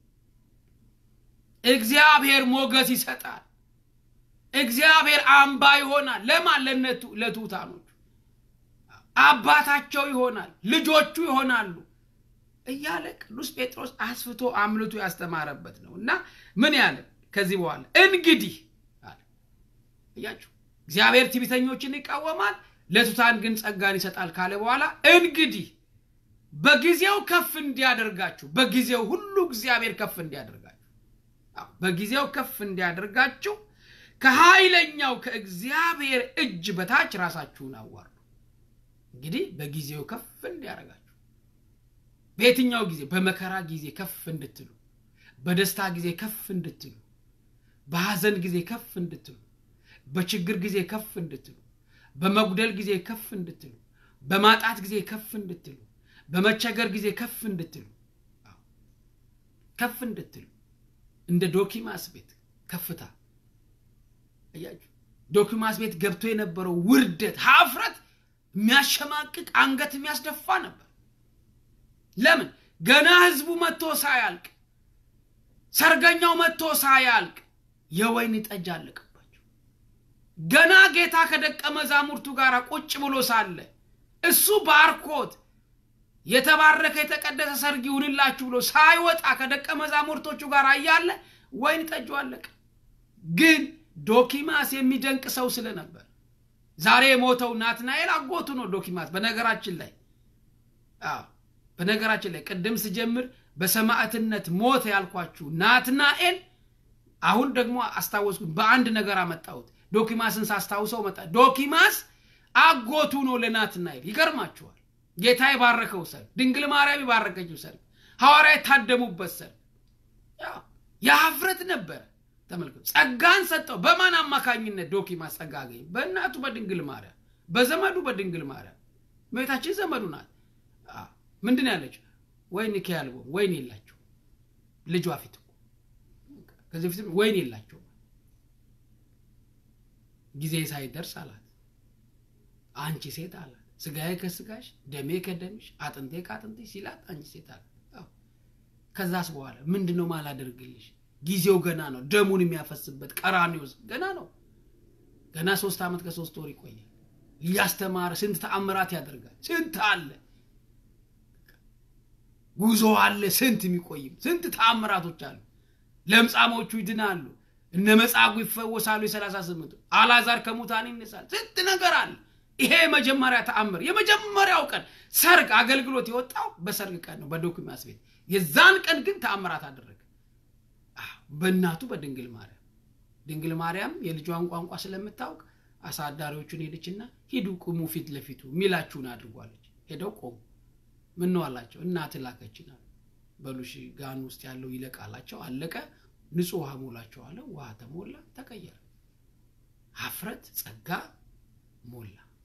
እግዚአብሔር ሞገስ ይሰጣል እግዚአብሔር አምባ ይሆናል ለማን ለነቱ ለትሑታኖቹ አባታቸው ይሆናል ልጆቹ ይሆናሉ እያለ ቅዱስ ጴጥሮስ አስፍቶ አምልቶ ያስተማረበት ነው እና ምን ያለ ከዚህ በኋላ እንግዲህ አለ እያችሁ እግዚአብሔር ትዕቢተኞችን ይቃወማል ለቱታን ግን ጸጋን ይሰጣል ካለ በኋላ እንግዲህ በጊዜው ከፍ እንዲያደርጋችሁ በጊዜው ሁሉ እግዚአብሔር ከፍ እንዲያደርጋችሁ በጊዜው ከፍ እንዲያደርጋችሁ ከኃይለኛው ከእግዚአብሔር እጅ በታች ራሳችሁን አዋርዱ እንግዲህ በጊዜው ከፍ እንዲያደርጋችሁ በየትኛው ጊዜ በመከራ ጊዜ ከፍ እንድትሉ በደስታ ጊዜ ከፍ እንድትሉ በሐዘን ጊዜ ከፍ እንድትሉ በችግር ጊዜ ከፍ እንድትሉ በመጉደል ጊዜ ከፍ እንድትሉ በማጣት ጊዜ ከፍ እንድትሉ በመቸገር ጊዜ ከፍ እንድትሉ ከፍ እንድትሉ እንደ ዶኪማስ ቤት ከፍታ እያችሁ ዶኪማስ ቤት ገብቶ የነበረው ውርደት ሀፍረት የሚያሸማቅቅ አንገት የሚያስደፋ ነበር ለምን ገና ህዝቡ መጥቶ ሳያልቅ ሰርገኛው መጥቶ ሳያልቅ የወይን ጠጅ አለቀባቸው ገና ጌታ ከደቀ መዛሙርቱ ጋር ቁጭ ብሎ ሳለ እሱ ባርኮት የተባረከ የተቀደሰ ሰርግ ይሁንላችሁ ብሎ ሳይወጣ ከደቀ መዛሙርቶቹ ጋር እያለ ወይን ጠጁ አለቀ ግን ዶኪማስ የሚደንቅ ሰው ስለነበር ዛሬ የሞተው ናትናኤል አጎቱ ነው ዶኪማስ በነገራችን ላይ በነገራችን ላይ ቅድም ስጀምር በሰማዕትነት ሞት ያልኳችሁ ናትናኤል አሁን ደግሞ አስታወስኩ በአንድ ነገር አመጣሁት ዶኪማስን ሳስታውሰው መጣ ዶኪማስ አጎቱ ነው ለናትናኤል ይገርማችኋል ጌታ የባረከው ሰርግ ድንግል ማርያም የባረከችው ሰርግ ሐዋርያ የታደሙበት ሰርግ የሀፍረት ነበረ ተመልከቱ ጸጋን ሰጠው በማን አማካኝነት ዶኪማስ ጸጋ አገኘ በእናቱ በድንግል ማርያም በዘመዱ በድንግል ማርያም እመቤታችን ዘመዱ ናት ምንድን ያለችው ወይን ከያልቦ ወይን የላቸው ልጇ ፊት ከዚህ ፊትም ወይን የላቸው ጊዜ ሳይደርስ አላት አንቺ ሴት አላት ስጋዬ ከስጋሽ ደሜ ከደምሽ አጥንቴ ከአጥንትሽ ሲላት አንቺ ሴት አላት ከዛስ በኋላ ምንድን ነው ማላደርግልሽ ጊዜው ገና ነው ደሙን የሚያፈስበት ቀራኒዎስ ገና ነው ገና ሶስት ዓመት ከሶስት ወር ይቆያል እያስተማረ ስንት ተአምራት ያደርጋል ስንት አለ ጉዞ አለ ስንት የሚቆይም ስንት ተአምራቶች አሉ ለምጻሞቹ ይድናሉ እነ መጻጉ ይፈወሳሉ የሰላሳ ስምንቱ አላዛር ከሙታን ይነሳል ስንት ነገር አለ ይሄ የመጀመሪያ ተአምር የመጀመሪያው ቀን ሰርግ አገልግሎት የወጣው በሰርግ ቀን ነው በዶኪማስ ቤት የዛን ቀን ግን ተአምራት አደረገ በእናቱ በድንግል ማርያም ድንግል ማርያም የልጇን ቋንቋ ስለምታውቅ አሳዳሪዎቹን ሄደችና ሂዱ ቁሙ ፊት ለፊቱ ሚላችሁን አድርጓለች ሄደው ቆሙ ምን ነው አላቸው እናት ላከችን አሉ በሉሽ ጋን ውስጥ ያለው ይለቃላቸው አለቀ ንጹህ ውሃ ሞላቸው አለ ውሃ ተሞላ ተቀየረ ሀፍረት ጸጋ ሞላ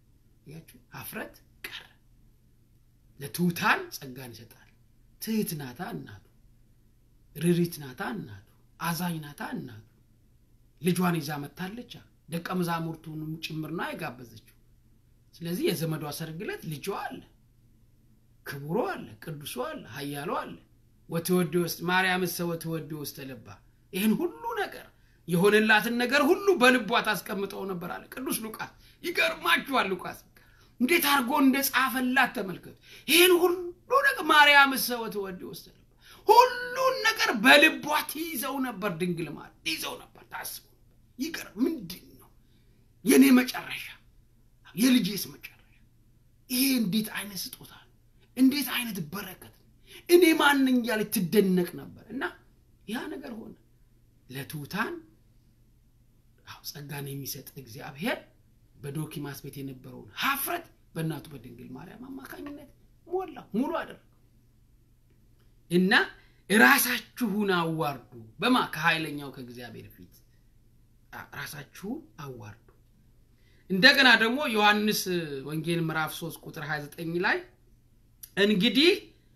ያችሁ ሀፍረት ቀረ። ለትሑታን ጸጋን ይሰጣል። ትህት ናታ እናቱ፣ ርሪት ናታ እናቱ፣ አዛኝ ናታ እናቱ። ልጇን ይዛ መታለች። ደቀ መዛሙርቱንም ጭምር ነው የጋበዘችው። ስለዚህ የዘመዷ ሰርግ ዕለት ልጇ አለ፣ ክቡሮ አለ፣ ቅዱሶ አለ፣ ኃያሎ አለ። ወትወድ ውስጥ ማርያም ሰ ወትወድ ውስጥ ተለባ ይህን ሁሉ ነገር የሆነላትን ነገር ሁሉ በልቧ ታስቀምጠው ነበር አለ ቅዱስ ሉቃስ። ይገርማችኋል ሉቃስ እንዴት አድርጎ እንደ ጻፈላት ተመልከቱ። ይህን ሁሉ ነገር ማርያም ሰ ወትወድ ውስጥ ተለባ ሁሉን ነገር በልቧ ትይዘው ነበር። ድንግል ማለት ትይዘው ነበር፣ ታስበው ይገርም ምንድን ነው የእኔ መጨረሻ የልጄስ መጨረሻ ይሄ እንዴት አይነት ስጦታ ነው! እንዴት አይነት በረከት ነው! እኔ ማንኝ እያለች ትደነቅ ነበር። እና ያ ነገር ሆነ። ለትሑታን አዎ ጸጋን የሚሰጥ እግዚአብሔር በዶኪማስ ቤት የነበረውን ሀፍረት በእናቱ በድንግል ማርያም አማካኝነት ሞላው፣ ሙሉ አደረገው እና ራሳችሁን አዋርዱ በማ ከኃይለኛው ከእግዚአብሔር ፊት ራሳችሁን አዋርዱ። እንደገና ደግሞ ዮሐንስ ወንጌል ምዕራፍ 3 ቁጥር 29 ላይ እንግዲህ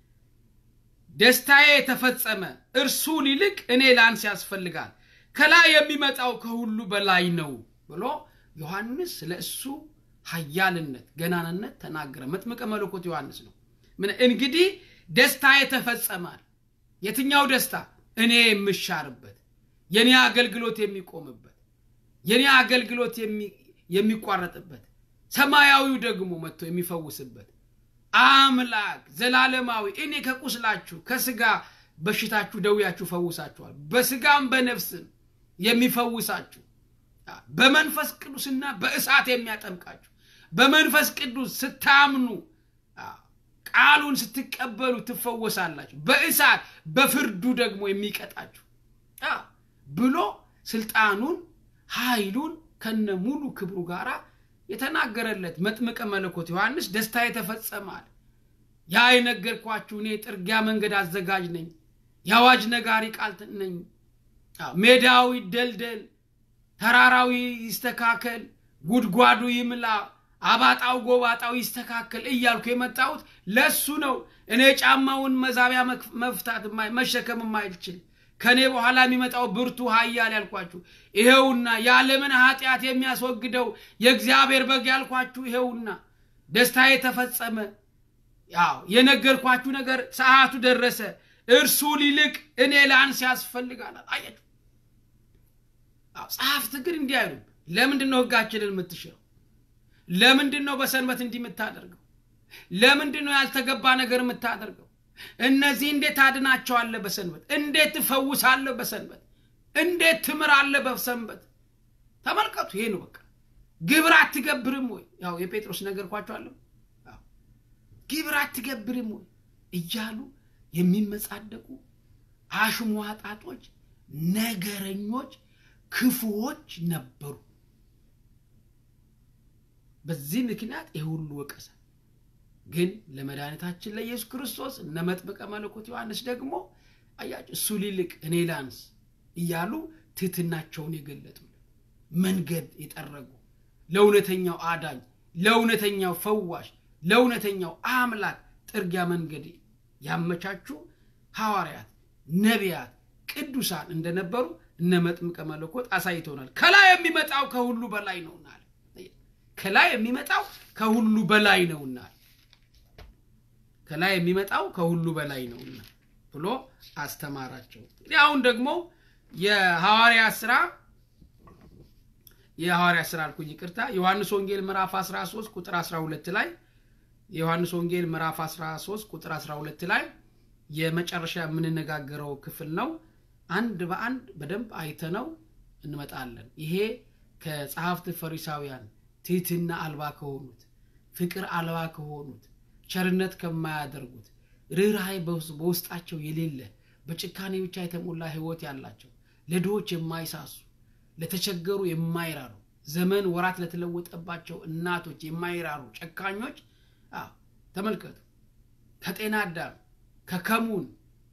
ደስታዬ የተፈጸመ እርሱ ሊልቅ እኔ ላንስ ያስፈልጋል፣ ከላይ የሚመጣው ከሁሉ በላይ ነው ብሎ ዮሐንስ ስለ እሱ ኃያልነት ገናንነት ተናገረ። መጥምቀ መለኮት ዮሐንስ ነው። ምን እንግዲህ ደስታዬ ተፈጸማል። የትኛው ደስታ? እኔ የምሻርበት የኔ አገልግሎት የሚቆምበት የኔ አገልግሎት የሚቋረጥበት ሰማያዊው ደግሞ መጥቶ የሚፈውስበት አምላክ ዘላለማዊ እኔ ከቁስላችሁ ከስጋ በሽታችሁ ደውያችሁ ፈውሳችኋል፣ በስጋም በነፍስም የሚፈውሳችሁ በመንፈስ ቅዱስና በእሳት የሚያጠምቃችሁ በመንፈስ ቅዱስ ስታምኑ ቃሉን ስትቀበሉ ትፈወሳላችሁ፣ በእሳት በፍርዱ ደግሞ የሚቀጣችሁ ብሎ ስልጣኑን ኃይሉን ከነ ሙሉ ክብሩ ጋር የተናገረለት መጥምቀ መለኮት ዮሐንስ ደስታ የተፈጸማል። ያ የነገርኳችሁ እኔ ጥርጊያ መንገድ አዘጋጅ ነኝ፣ የአዋጅ ነጋሪ ቃል ነኝ። ሜዳው ይደልደል፣ ተራራው ይስተካከል፣ ጉድጓዱ ይምላ፣ አባጣው ጎባጣው ይስተካከል እያልኩ የመጣሁት ለሱ ነው። እኔ ጫማውን መዛቢያ መፍታት መሸከም የማይችል ከእኔ በኋላ የሚመጣው ብርቱ ኃያል ያልኳችሁ ይሄውና፣ የዓለምን ኃጢአት የሚያስወግደው የእግዚአብሔር በግ ያልኳችሁ ይሄውና፣ ደስታ የተፈጸመ ያው የነገርኳችሁ ነገር ሰዓቱ ደረሰ። እርሱ ሊልቅ እኔ ላንስ ያስፈልጋል። አያችሁ፣ ጸሐፍት ግን እንዲህ አይሉም። ለምንድን ነው ሕጋችንን የምትሽረው? ለምንድን ነው በሰንበት እንዲህ የምታደርገው? ለምንድን ነው ያልተገባ ነገር የምታደርገው? እነዚህ እንዴት ታድናቸዋለህ በሰንበት? እንዴት ትፈውሳለህ በሰንበት? እንዴት ትምራለህ በሰንበት? ተመልከቱ። ይሄ ነው በቃ። ግብር አትገብርም ወይ? ያው የጴጥሮስ ነገርኳቸዋለሁ። ግብር አትገብርም ወይ እያሉ የሚመጻደቁ አሽሟጣጦች፣ ነገረኞች፣ ክፉዎች ነበሩ። በዚህ ምክንያት ይህ ሁሉ ወቀሰ። ግን ለመድኃኒታችን ለኢየሱስ ክርስቶስ እነ መጥምቀ መለኮት ዮሐንስ ደግሞ አያቸው እሱ ሊልቅ እኔ ላንስ እያሉ ትህትናቸውን የገለጡ መንገድ የጠረጉ ለእውነተኛው አዳኝ፣ ለእውነተኛው ፈዋሽ፣ ለእውነተኛው አምላክ ጥርጊያ መንገድ ያመቻቹ ሐዋርያት፣ ነቢያት፣ ቅዱሳን እንደነበሩ እነ መጥምቀ መለኮት አሳይተውናል። ከላይ የሚመጣው ከሁሉ በላይ ነውና ከላይ የሚመጣው ከሁሉ በላይ ነውና ከላይ የሚመጣው ከሁሉ በላይ ነውና ብሎ አስተማራቸው። እንግዲህ አሁን ደግሞ የሐዋርያት ስራ የሐዋርያት ስራ አልኩኝ፣ ይቅርታ ዮሐንስ ወንጌል ምዕራፍ 13 ቁጥር 12 ላይ የዮሐንስ ወንጌል ምዕራፍ 13 ቁጥር 12 ላይ የመጨረሻ የምንነጋገረው ክፍል ነው። አንድ በአንድ በደንብ አይተነው እንመጣለን። ይሄ ከጸሐፍት ፈሪሳውያን ትህትና አልባ ከሆኑት ፍቅር አልባ ከሆኑት ቸርነት ከማያደርጉት ርኅራኄ በውስጣቸው የሌለ በጭካኔ ብቻ የተሞላ ሕይወት ያላቸው ለድሆች የማይሳሱ ለተቸገሩ የማይራሩ ዘመን ወራት ለተለወጠባቸው እናቶች የማይራሩ ጨካኞች ተመልከቱ። ከጤና አዳም ከከሙን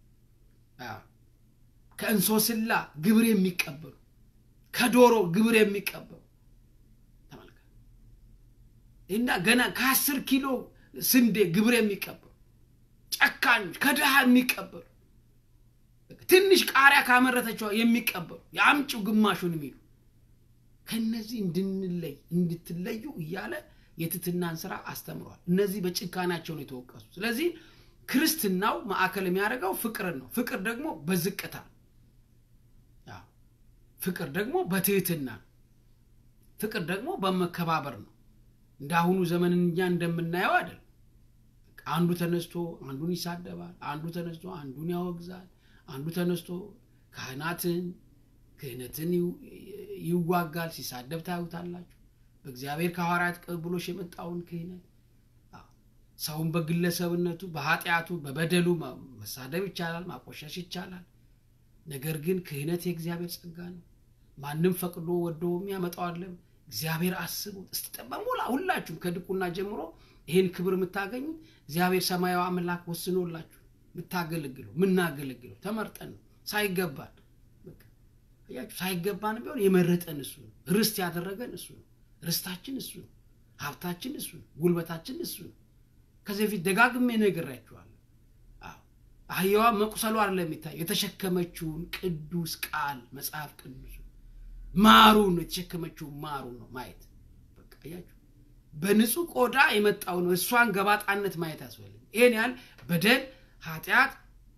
ከእንሶስላ ግብር የሚቀበሉ ከዶሮ ግብር የሚቀበሉ ተመልከቱ። እና ገና ከአስር ኪሎ ስንዴ ግብር የሚቀበሉ ጨካኞች፣ ከድሃ የሚቀበሉ ትንሽ ቃሪያ ካመረተችው የሚቀበሉ የአምጪው ግማሹን የሚሉ ከነዚህ እንድንለይ እንድትለዩ እያለ የትትናን ስራ አስተምሯል። እነዚህ በጭካናቸው ነው የተወቀሱ። ስለዚህ ክርስትናው ማዕከል የሚያደርገው ፍቅርን ነው። ፍቅር ደግሞ በዝቅታ አዎ። ፍቅር ደግሞ በትህትና ነው። ፍቅር ደግሞ በመከባበር ነው። እንደ አሁኑ ዘመን እኛ እንደምናየው አይደለም። አንዱ ተነስቶ አንዱን ይሳደባል፣ አንዱ ተነስቶ አንዱን ያወግዛል፣ አንዱ ተነስቶ ካህናትን ክህነትን ይዋጋል። ሲሳደብ ታዩታላችሁ። በእግዚአብሔር ከሐዋርያት ቅብብሎሽ የመጣውን ክህነት ሰውን በግለሰብነቱ በኃጢአቱ በበደሉ መሳደብ ይቻላል፣ ማቆሸሽ ይቻላል። ነገር ግን ክህነት የእግዚአብሔር ጸጋ ነው። ማንም ፈቅዶ ወዶ የሚያመጣው አለም እግዚአብሔር አስቡት እስቲ በሞላ ሁላችሁም ከድቁና ጀምሮ ይህን ክብር የምታገኙት እግዚአብሔር ሰማያዊ አምላክ ወስኖላችሁ የምታገለግለው የምናገለግለው ተመርጠን ነው ሳይገባን ያችሁ ሳይገባን ቢሆን የመረጠን እሱ ነው። ርስት ያደረገን እሱ ነው። ርስታችን እሱ ነው። ሀብታችን እሱ ነው። ጉልበታችን እሱ ነው። ከዚህ በፊት ደጋግሜ ነግሬያችኋለሁ። አህያዋ መቁሰሉ አይደለም የሚታየው የተሸከመችውን ቅዱስ ቃል መጽሐፍ ቅዱስ ማሩን ነው የተሸከመችውን ማሩ ነው ማየት። በቃ አያችሁ፣ በንጹህ ቆዳ የመጣውን እሷን ገባጣነት ማየት ያስፈልግ። ይሄን ያህል በደል ኃጢአት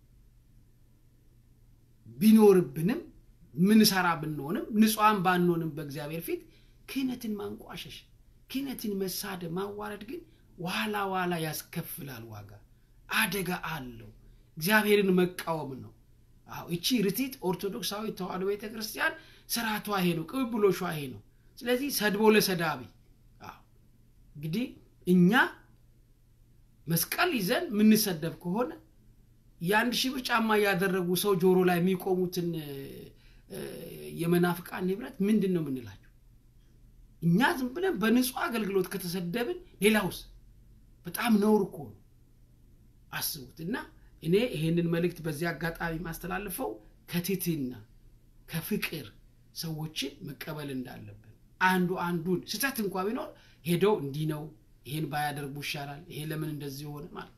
ቢኖርብንም ምንሰራ ብንሆንም ንጹሐን ባንሆንም በእግዚአብሔር ፊት ክህነትን ማንቋሸሽ፣ ክህነትን መሳደብ፣ ማዋረድ ግን ዋላ ዋላ ያስከፍላል። ዋጋ አደጋ አለው። እግዚአብሔርን መቃወም ነው። አዎ እቺ ርቲት ኦርቶዶክሳዊ ተዋሕዶ ቤተ ክርስቲያን ስርዓቷ ይሄ ነው፣ ቅብብሎሿ ይሄ ነው። ስለዚህ ሰድቦ ለሰዳቢ እንግዲህ እኛ መስቀል ይዘን የምንሰደብ ከሆነ የአንድ ሺህ ብር ጫማ እያደረጉ ሰው ጆሮ ላይ የሚቆሙትን የመናፍቃን ንብረት ምንድን ነው የምንላቸው? እኛ ዝም ብለን በንጹህ አገልግሎት ከተሰደብን ሌላውስ በጣም ነውር እኮ ነው። አስቡት። እና እኔ ይሄንን መልእክት በዚህ አጋጣሚ ማስተላልፈው ከትህትና ከፍቅር ሰዎችን መቀበል እንዳለብን አንዱ አንዱን ስህተት እንኳ ቢኖር ሄደው እንዲህ ነው ይሄን ባያደርጉ ይሻላል፣ ይሄ ለምን እንደዚህ ሆነ ማለት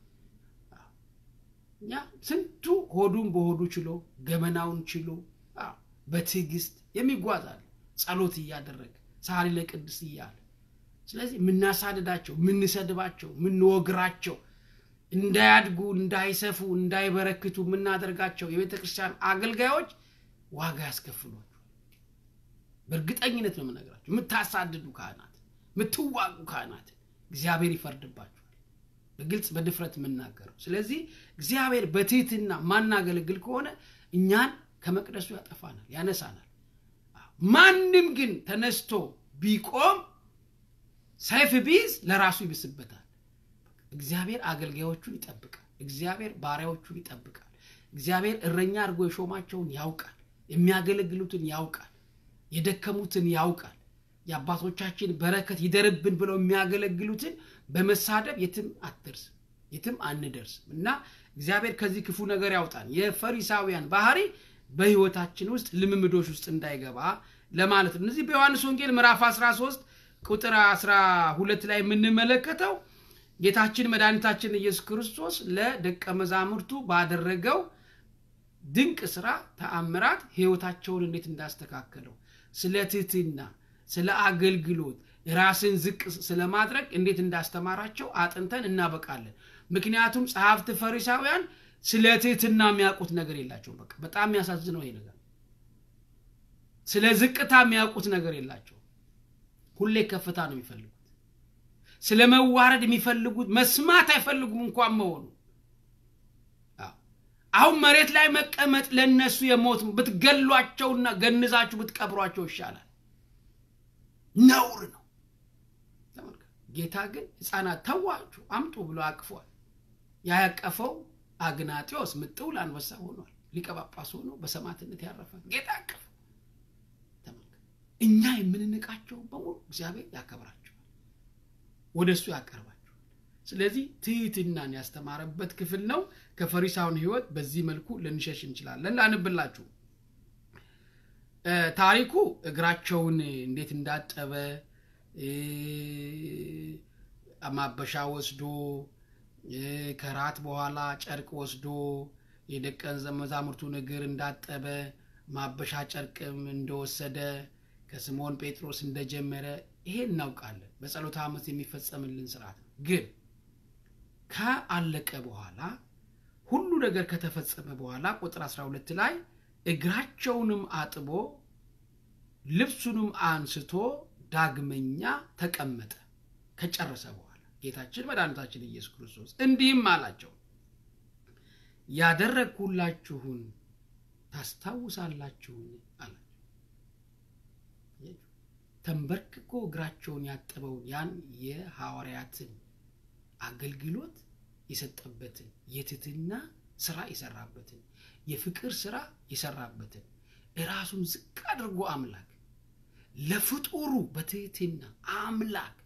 እኛ ስንቱ ሆዱን በሆዱ ችሎ ገመናውን ችሎ በትዕግስት የሚጓዛል ጸሎት እያደረገ ሳሪ ለቅድስ እያለ ስለዚህ የምናሳድዳቸው የምንሰድባቸው የምንወግራቸው እንዳያድጉ እንዳይሰፉ እንዳይበረክቱ የምናደርጋቸው የቤተ ክርስቲያን አገልጋዮች ዋጋ ያስከፍሏቸዋል። በእርግጠኝነት ነው የምነግራቸው። የምታሳድዱ ካህናት፣ የምትዋጉ ካህናት እግዚአብሔር ይፈርድባቸዋል። በግልጽ በድፍረት የምናገረው። ስለዚህ እግዚአብሔር በትህትና ማናገለግል ከሆነ እኛን ከመቅደሱ ያጠፋናል፣ ያነሳናል። ማንም ግን ተነስቶ ቢቆም ሰይፍ ቢይዝ ለራሱ ይብስበታል። እግዚአብሔር አገልጋዮቹን ይጠብቃል። እግዚአብሔር ባሪያዎቹን ይጠብቃል። እግዚአብሔር እረኛ አድርጎ የሾማቸውን ያውቃል። የሚያገለግሉትን ያውቃል። የደከሙትን ያውቃል። የአባቶቻችን በረከት ይደርብን ብለው የሚያገለግሉትን በመሳደብ የትም አትደርስም፣ የትም አንደርስም እና እግዚአብሔር ከዚህ ክፉ ነገር ያውጣን። የፈሪሳውያን ባህሪ በህይወታችን ውስጥ ልምምዶች ውስጥ እንዳይገባ ለማለት ነው። እነዚህ በዮሐንስ ወንጌል ምዕራፍ 13 ቁጥር 12 ላይ የምንመለከተው ጌታችን መድኃኒታችን ኢየሱስ ክርስቶስ ለደቀ መዛሙርቱ ባደረገው ድንቅ ስራ ተአምራት ህይወታቸውን እንዴት እንዳስተካከለው ስለ ትህትና፣ ስለ አገልግሎት፣ ራስን ዝቅ ስለማድረግ እንዴት እንዳስተማራቸው አጥንተን እናበቃለን። ምክንያቱም ጸሐፍት ፈሪሳውያን ስለ ትህትና የሚያውቁት ነገር የላቸውም። በቃ በጣም የሚያሳዝነው ይሄ ነገር። ስለ ዝቅታ የሚያውቁት ነገር የላቸውም። ሁሌ ከፍታ ነው የሚፈልጉት። ስለ መዋረድ የሚፈልጉት መስማት አይፈልጉም እንኳን መሆኑ። አሁን መሬት ላይ መቀመጥ ለነሱ የሞት ብትገሏቸውና ገንዛችሁ ብትቀብሯቸው ይሻላል፣ ነውር ነው። ጌታ ግን ህፃናት ተዋችሁ አምጡ ብሎ አቅፏል። ያያቀፈው አግናጢዎስ ምጥውል አንበሳ ሆኗል። ሊቀ ጳጳስ ሆኖ በሰማዕትነት ያረፈ ጌታ አቀፈ። እኛ የምንንቃቸው በሙሉ እግዚአብሔር ያከብራቸዋል፣ ወደ እሱ ያቀርባቸዋል። ስለዚህ ትህትናን ያስተማረበት ክፍል ነው። ከፈሪሳውን ህይወት በዚህ መልኩ ልንሸሽ እንችላለን። ላንብላችሁ ታሪኩ እግራቸውን እንዴት እንዳጠበ ማበሻ ወስዶ ከራት በኋላ ጨርቅ ወስዶ የደቀ መዛሙርቱን እግር እንዳጠበ ማበሻ ጨርቅም እንደወሰደ ከስምዖን ጴጥሮስ እንደጀመረ ይሄ እናውቃለን። በጸሎተ ሐሙስ የሚፈጸምልን ስርዓት ነው። ግን ከአለቀ በኋላ ሁሉ ነገር ከተፈጸመ በኋላ ቁጥር 12 ላይ እግራቸውንም አጥቦ ልብሱንም አንስቶ ዳግመኛ ተቀመጠ። ከጨረሰ በኋላ ጌታችን መድኃኒታችን ኢየሱስ ክርስቶስ እንዲህም አላቸው፣ ያደረግሁላችሁን ታስታውሳላችሁን? አላቸው። ተንበርክኮ እግራቸውን ያጠበውን ያን የሐዋርያትን አገልግሎት የሰጠበትን የትህትና ስራ የሰራበትን የፍቅር ስራ የሰራበትን ራሱን ዝቅ አድርጎ አምላክ ለፍጡሩ በትህትና አምላክ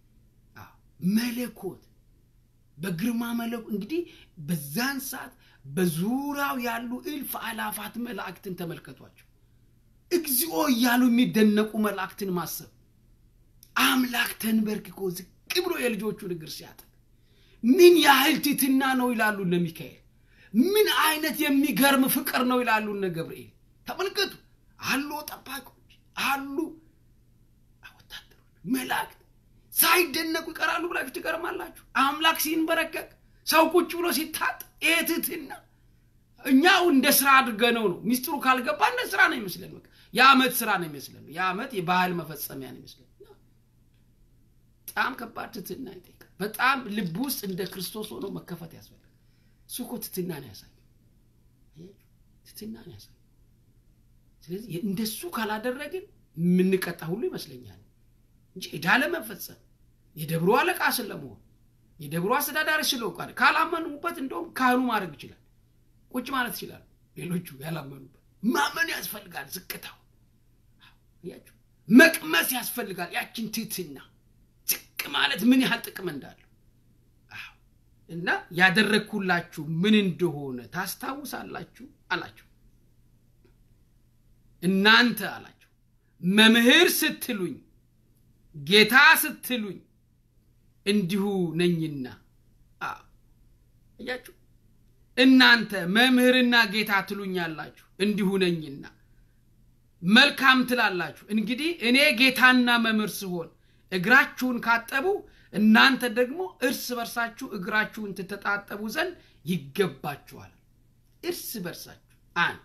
መለኮት በግርማ መለኮት እንግዲህ በዛን ሰዓት በዙሪያው ያሉ እልፍ አላፋት መላእክትን ተመልከቷቸው። እግዚኦ እያሉ የሚደነቁ መላእክትን ማሰብ አምላክ ተንበርክኮ ዝቅ ብሎ የልጆቹን እግር ሲያጥብ ምን ያህል ትህትና ነው ይላሉ እነ ሚካኤል። ምን አይነት የሚገርም ፍቅር ነው ይላሉ እነ ገብርኤል። ተመልከቱ አሉ ጠባቂዎች አሉ ወታደሮች መላእክት ሳይደነቁ ይቀራሉ ብላችሁ ትገርማላችሁ። አምላክ ሲንበረከክ ሰው ቁጭ ብሎ ሲታጥ ይሄ ትህትና እኛው እንደ ስራ አድርገነው ነው። ሚስጥሩ ካልገባ እንደ ስራ ነው ይመስለን። በቃ የዓመት ስራ ነው ይመስለን። የዓመት የባህል መፈጸሚያ ነው ይመስለን። በጣም ከባድ ትህትና ይጠይቃል። በጣም ልብ ውስጥ እንደ ክርስቶስ ሆኖ መከፈት ያስፈልጋል። እሱ እኮ ትህትና ነው ያሳየው። ትህትና ነው ያሳየው። ስለዚህ እንደሱ ካላደረግን የምንቀጣ ሁሉ ይመስለኛል እንጂ ዕዳ ለመፈጸም የደብሩ አለቃ ስለመሆን የደብሩ አስተዳዳሪ ስለውቃል ካላመኑበት እንደውም ካህኑ ማድረግ ይችላል። ቁጭ ማለት ይችላል። ሌሎቹ ያላመኑበት ማመን ያስፈልጋል። ዝቅታው ያችሁ መቅመስ ያስፈልጋል። ያችን ትህትና ዝቅ ማለት ምን ያህል ጥቅም እንዳለው እና ያደረግኩላችሁ ምን እንደሆነ ታስታውሳላችሁ አላቸው። እናንተ አላቸው መምህር ስትሉኝ ጌታ ስትሉኝ እንዲሁ ነኝና። እያችሁ እናንተ መምህርና ጌታ ትሉኛላችሁ እንዲሁ ነኝና መልካም ትላላችሁ። እንግዲህ እኔ ጌታና መምህር ስሆን እግራችሁን ካጠቡ እናንተ ደግሞ እርስ በርሳችሁ እግራችሁን ትተጣጠቡ ዘንድ ይገባችኋል። እርስ በርሳችሁ አንድ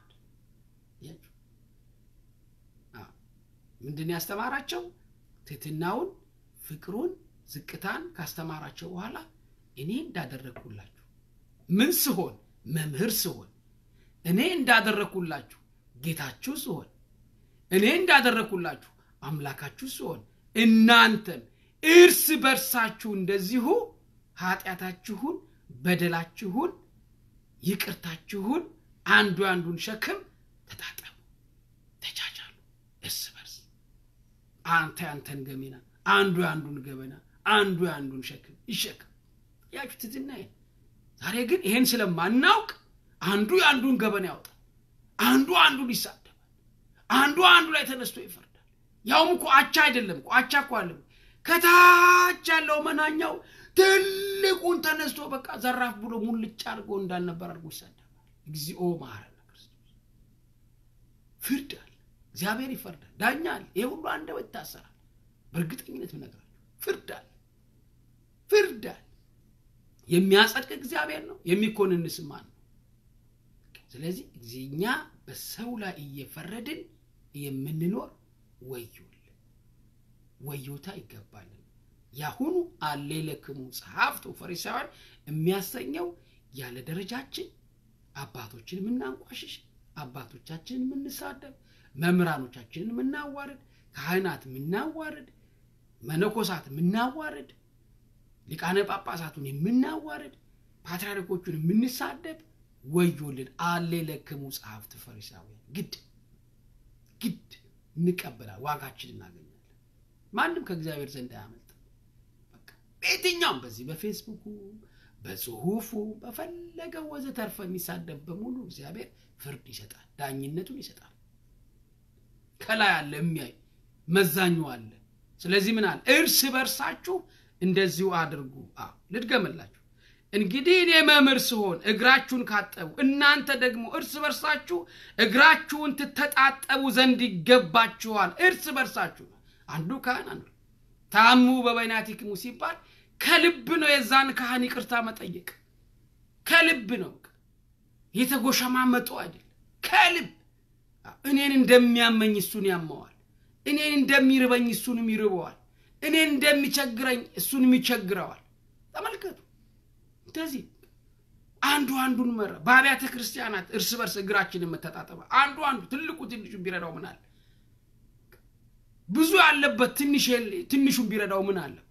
ምንድን ያስተማራቸው? ትህትናውን፣ ፍቅሩን፣ ዝቅታን ካስተማራቸው በኋላ እኔ እንዳደረግኩላችሁ ምን ስሆን መምህር ስሆን እኔ እንዳደረግኩላችሁ ጌታችሁ ስሆን እኔ እንዳደረግኩላችሁ አምላካችሁ ስሆን እናንተም እርስ በርሳችሁ እንደዚሁ ኃጢአታችሁን፣ በደላችሁን፣ ይቅርታችሁን አንዱ አንዱን ሸክም ተጣጠሙ፣ ተቻቻሉ። እርስ በርስ አንተ ያንተን ገሜና፣ አንዱ የአንዱን ገበና፣ አንዱ የአንዱን ሸክም ይሸክም። ያችሁ ትትና ዛሬ ግን ይሄን ስለማናውቅ አንዱ የአንዱን ገበና ያወጣል፣ አንዱ አንዱን ይሳደባል፣ አንዱ አንዱ ላይ ተነስቶ ይፈርዳል። ያውም እኮ አቻ አይደለም እኮ አቻ እኮ አለ ከታች ያለው መናኛው ትልቁን ተነስቶ በቃ ዘራፍ ብሎ ሙልጭ አድርጎ እንዳልነበር አድርጎ ይሳደባል። እግዚኦ መሐረነ ክርስቶስ። ፍርድ አለ፣ እግዚአብሔር ይፈርዳል፣ ዳኛ አለ። ይህ ሁሉ አንደበት ይታሰራል። በእርግጠኝነት ምነግራችሁ ፍርድ አለ፣ ፍርድ አለ። የሚያጸድቅ እግዚአብሔር ነው፣ የሚኮንንስ ማን ነው? ስለዚህ እኛ በሰው ላይ እየፈረድን የምንኖር ወዮል ወዮታ ይገባልን። ያሁኑ አሌለክሙ ጸሐፍት ፈሪሳውያን የሚያሰኘው ያለ ደረጃችን አባቶችን የምናንቋሽሽ፣ አባቶቻችንን የምንሳደብ፣ መምህራኖቻችንን የምናዋርድ፣ ካህናት የምናዋርድ፣ መነኮሳት የምናዋርድ፣ ሊቃነ ጳጳሳቱን የምናዋርድ፣ ፓትርያርኮቹን የምንሳደብ ወዮልን። አሌለክሙ ጸሐፍት ፈሪሳውያን ግድ ግድ እንቀበላል፣ ዋጋችን እናገኛለን። ማንም ከእግዚአብሔር ዘንድ አያመልጥም። በየትኛውም በዚህ በፌስቡኩ በጽሁፉ በፈለገው ወዘተርፈ የሚሳደብ በሙሉ እግዚአብሔር ፍርድ ይሰጣል፣ ዳኝነቱን ይሰጣል። ከላይ አለ የሚያይ መዛኙ አለ። ስለዚህ ምን አለ? እርስ በርሳችሁ እንደዚሁ አድርጉ። አዎ ልድገምላችሁ። እንግዲህ እኔ መምህር ስሆን እግራችሁን ካጠቡ እናንተ ደግሞ እርስ በርሳችሁ እግራችሁን ትተጣጠቡ ዘንድ ይገባችኋል። እርስ በርሳችሁ አንዱ ካህን አንዱ ታሙ በበይናቲክሙ ሲባል ከልብ ነው የዛን ካህን ይቅርታ መጠየቅ ከልብ ነው የተጎሸማመጡ አይደለም ከልብ እኔን እንደሚያመኝ እሱን ያመዋል እኔን እንደሚርበኝ እሱንም ይርበዋል እኔን እንደሚቸግረኝ እሱንም ይቸግረዋል ተመልከቱ እንደዚህ አንዱ አንዱን መረ በአብያተ ክርስቲያናት እርስ በርስ እግራችንን መተጣጠበ አንዱ አንዱ ትልቁ ትንሹን ቢረዳው ምን አለ ብዙ ያለበት ትንሹን ቢረዳው ምን አለበት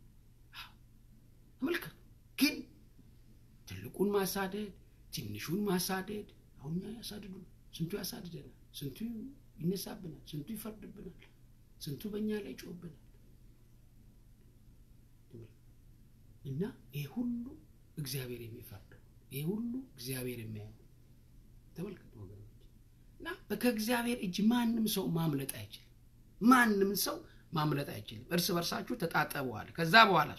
ተመልከቱ ግን ትልቁን ማሳደድ ትንሹን ማሳደድ አሁን ያሳድዱ ስንቱ ያሳድደናል ስንቱ ይነሳብናል ስንቱ ይፈርድብናል ስንቱ በእኛ ላይ ጮብናል እና ይህ ሁሉ እግዚአብሔር የሚፈርደው ይህ ሁሉ እግዚአብሔር የሚያየው ተመልከቱ ወገኖች እና ከእግዚአብሔር እጅ ማንም ሰው ማምለጥ አይችልም ማንም ሰው ማምለጥ አይችልም እርስ በርሳችሁ ተጣጠበዋል ከዛ በኋላ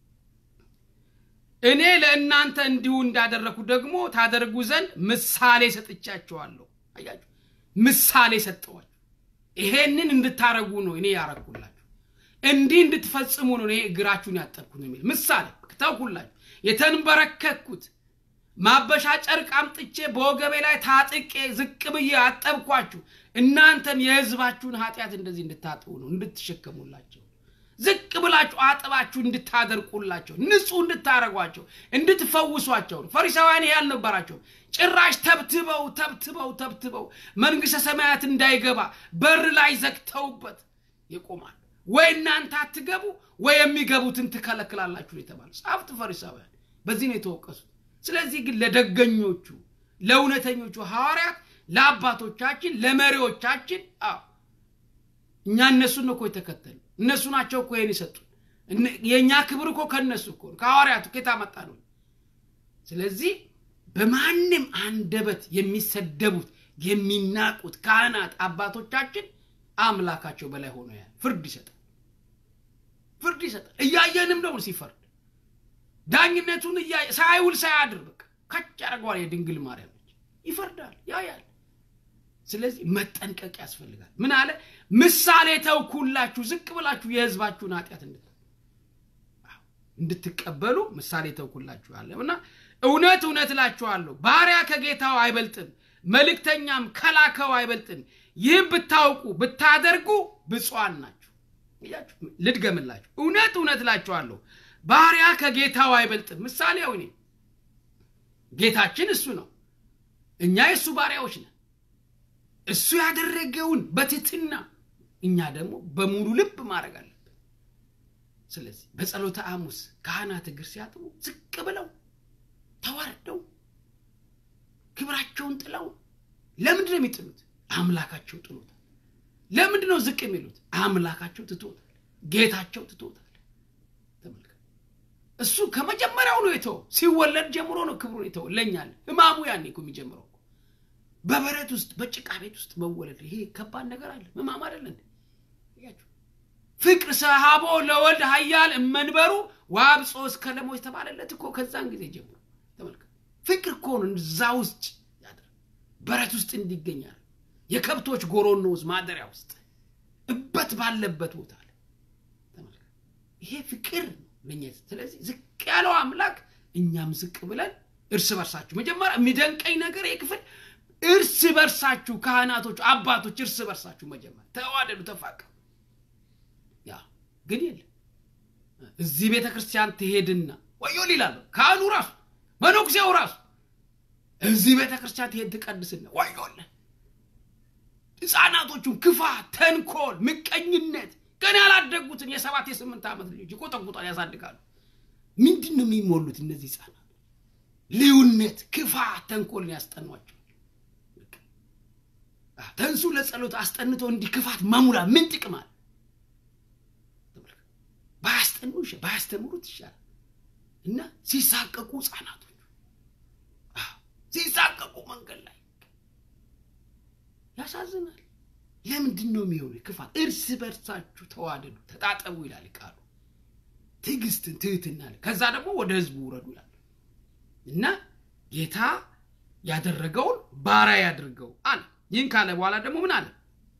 እኔ ለእናንተ እንዲሁ እንዳደረግኩ ደግሞ ታደርጉ ዘንድ ምሳሌ ሰጥቻችኋለሁ አያችሁ ምሳሌ ሰጠዋል ይሄንን እንድታረጉ ነው እኔ ያረግኩላችሁ እንዲህ እንድትፈጽሙ ነው እኔ እግራችሁን ያጠብኩ ነው የሚል ምሳሌ ተውኩላችሁ የተንበረከኩት ማበሻ ጨርቅ አምጥቼ በወገቤ ላይ ታጥቄ ዝቅ ብዬ አጠብኳችሁ እናንተም የህዝባችሁን ኃጢአት እንደዚህ እንድታጥቡ ነው እንድትሸከሙላቸው ዝቅ ብላችሁ አጥባችሁ እንድታደርቁላቸው ንጹህ እንድታረጓቸው እንድትፈውሷቸው ነው ፈሪሳውያን ይህ አልነበራቸው ጭራሽ ተብትበው ተብትበው ተብትበው መንግስተ ሰማያት እንዳይገባ በር ላይ ዘግተውበት ይቆማል ወይ እናንተ አትገቡ ወይ የሚገቡትን ትከለክላላችሁ የተባለ ጻፍት ፈሪሳውያን በዚህ ነው የተወቀሱት ስለዚህ ግን ለደገኞቹ ለእውነተኞቹ ሐዋርያት ለአባቶቻችን ለመሪዎቻችን አዎ እኛ እነሱን ነው እኮ የተከተሉ እነሱ ናቸው እኮ ይህን ይሰጡን የእኛ ክብር እኮ ከእነሱ እኮ ከሐዋርያቱ ከየት አመጣ ነው ስለዚህ በማንም አንደበት የሚሰደቡት የሚናቁት ካህናት አባቶቻችን አምላካቸው በላይ ሆኖ ያ ፍርድ ይሰጣል ፍርድ ይሰጣል እያየንም ደግሞ ሲፈርድ ዳኝነቱን ሳይውል ሳያድር በቃ ከች ያደርገዋል የድንግል ማርያሞች ይፈርዳል ያያል ስለዚህ መጠንቀቅ ያስፈልጋል ምን አለ ምሳሌ ተውኩላችሁ ዝቅ ብላችሁ የህዝባችሁን ኃጢአት እንድትቀበሉ ምሳሌ ተውኩላችሁ አለ እና እውነት እውነት እላችኋለሁ ባሪያ ከጌታው አይበልጥም መልእክተኛም ከላከው አይበልጥም ይህም ብታውቁ ብታደርጉ ብፁዓን ናችሁ ልድገምላችሁ እውነት እውነት እላችኋለሁ ባሪያ ከጌታው አይበልጥም ምሳሌው እኔ ጌታችን እሱ ነው እኛ የእሱ ባሪያዎች ነን እሱ ያደረገውን በትትና እኛ ደግሞ በሙሉ ልብ ማድረግ አለብን ስለዚህ በጸሎተ ሐሙስ ካህናት እግር ሲያጥቡ ዝቅ ብለው ተዋርደው ክብራቸውን ጥለው ለምንድ ነው የሚጥሉት አምላካቸው ጥሎታል ለምንድ ነው ዝቅ የሚሉት አምላካቸው ትቶታል ጌታቸው ትቶታል ተመልከ እሱ ከመጀመሪያው ነው የተው ሲወለድ ጀምሮ ነው ክብሩን የተው ለኛል ህማሙ ያኔ እኮ የሚጀምረው በበረት ውስጥ በጭቃ ቤት ውስጥ መወለድ ይሄ ከባድ ነገር አለ ህማም አይደለ ፍቅር ሰሃቦ ለወልድ ሀያል እመንበሩ ዋብጾ እስከ ለሞች ተባለለት እኮ ከዛን ጊዜ ጀምሮ ተመልከ ፍቅር እኮ ነው እዛ ውስጥ ያደር በረት ውስጥ እንዲገኛል የከብቶች ጎሮኖ ውስጥ ማደሪያ ውስጥ እበት ባለበት ቦታ ላይ ተመልከ ይሄ ፍቅር ነው ለኛ ስለዚህ ዝቅ ያለው አምላክ እኛም ዝቅ ብለን እርስ በርሳችሁ መጀመሪያ የሚደንቀኝ ነገር ይህ ክፍል እርስ በርሳችሁ ካህናቶች አባቶች እርስ በርሳችሁ መጀመር ተዋደዱ ተፋቀሩ ያ ግን የለም እዚህ ቤተ ክርስቲያን ትሄድና ወዮ ይላሉ ካህኑ ራሱ መነኩሴው ራሱ እዚህ ቤተ ክርስቲያን ትሄድ ትቀድስና ወዮለ ህፃናቶቹን ክፋት ተንኮል ምቀኝነት ገና ያላደጉትን የሰባት የስምንት ዓመት ልጆች ይቆጠቁጣል ያሳድጋሉ ምንድን ነው የሚሞሉት እነዚህ ህፃናት ልዩነት ክፋት ተንኮልን ያስጠኗቸው ተንሱ ለጸሎት አስጠንቶ እንዲህ ክፋት መሙላ ምን ጥቅም አለ ባያስጠኑ ባያስተምሩት ይሻላል እና ሲሳቀቁ ህፃናቶች ሲሳቀቁ መንገድ ላይ ያሳዝናል ለምንድን ነው የሚሆኑ ክፋት እርስ በርሳችሁ ተዋደዱ ተጣጠቡ ይላል ቃሉ ትዕግስትን ትህትና ከዛ ደግሞ ወደ ህዝቡ ውረዱ ይላል እና ጌታ ያደረገውን ባሪያ ያድርገው አለ ይህን ካለ በኋላ ደግሞ ምን አለ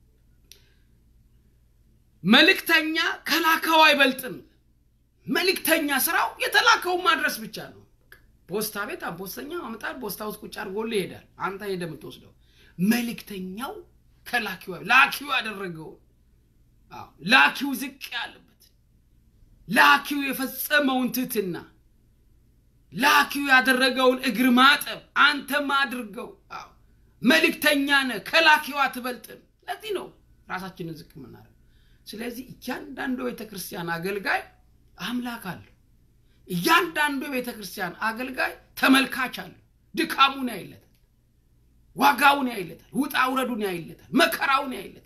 መልእክተኛ ከላከው አይበልጥም መልእክተኛ ስራው የተላከውን ማድረስ ብቻ ነው ፖስታ ቤት ፖስተኛ ማምጣት ፖስታ ውስጥ ቁጭ አድርጎልህ ይሄዳል አንተ ሄደ የምትወስደው መልእክተኛው ከላኪው ላኪው ያደረገውን ላኪው ዝቅ ያለበት ላኪው የፈጸመውን ትትና ላኪው ያደረገውን እግር ማጠብ አንተም አድርገው መልእክተኛ ነህ ከላኪው አትበልጥም ለዚህ ነው ራሳችንን ዝቅ የምናደርግ ስለዚህ እያንዳንዱ ቤተ ክርስቲያን አገልጋይ አምላክ አለው እያንዳንዱ የቤተ ክርስቲያን አገልጋይ ተመልካች አለው ድካሙን ያይለታል ዋጋውን ያይለታል ውጣ ውረዱን ያይለታል መከራውን ያይለታል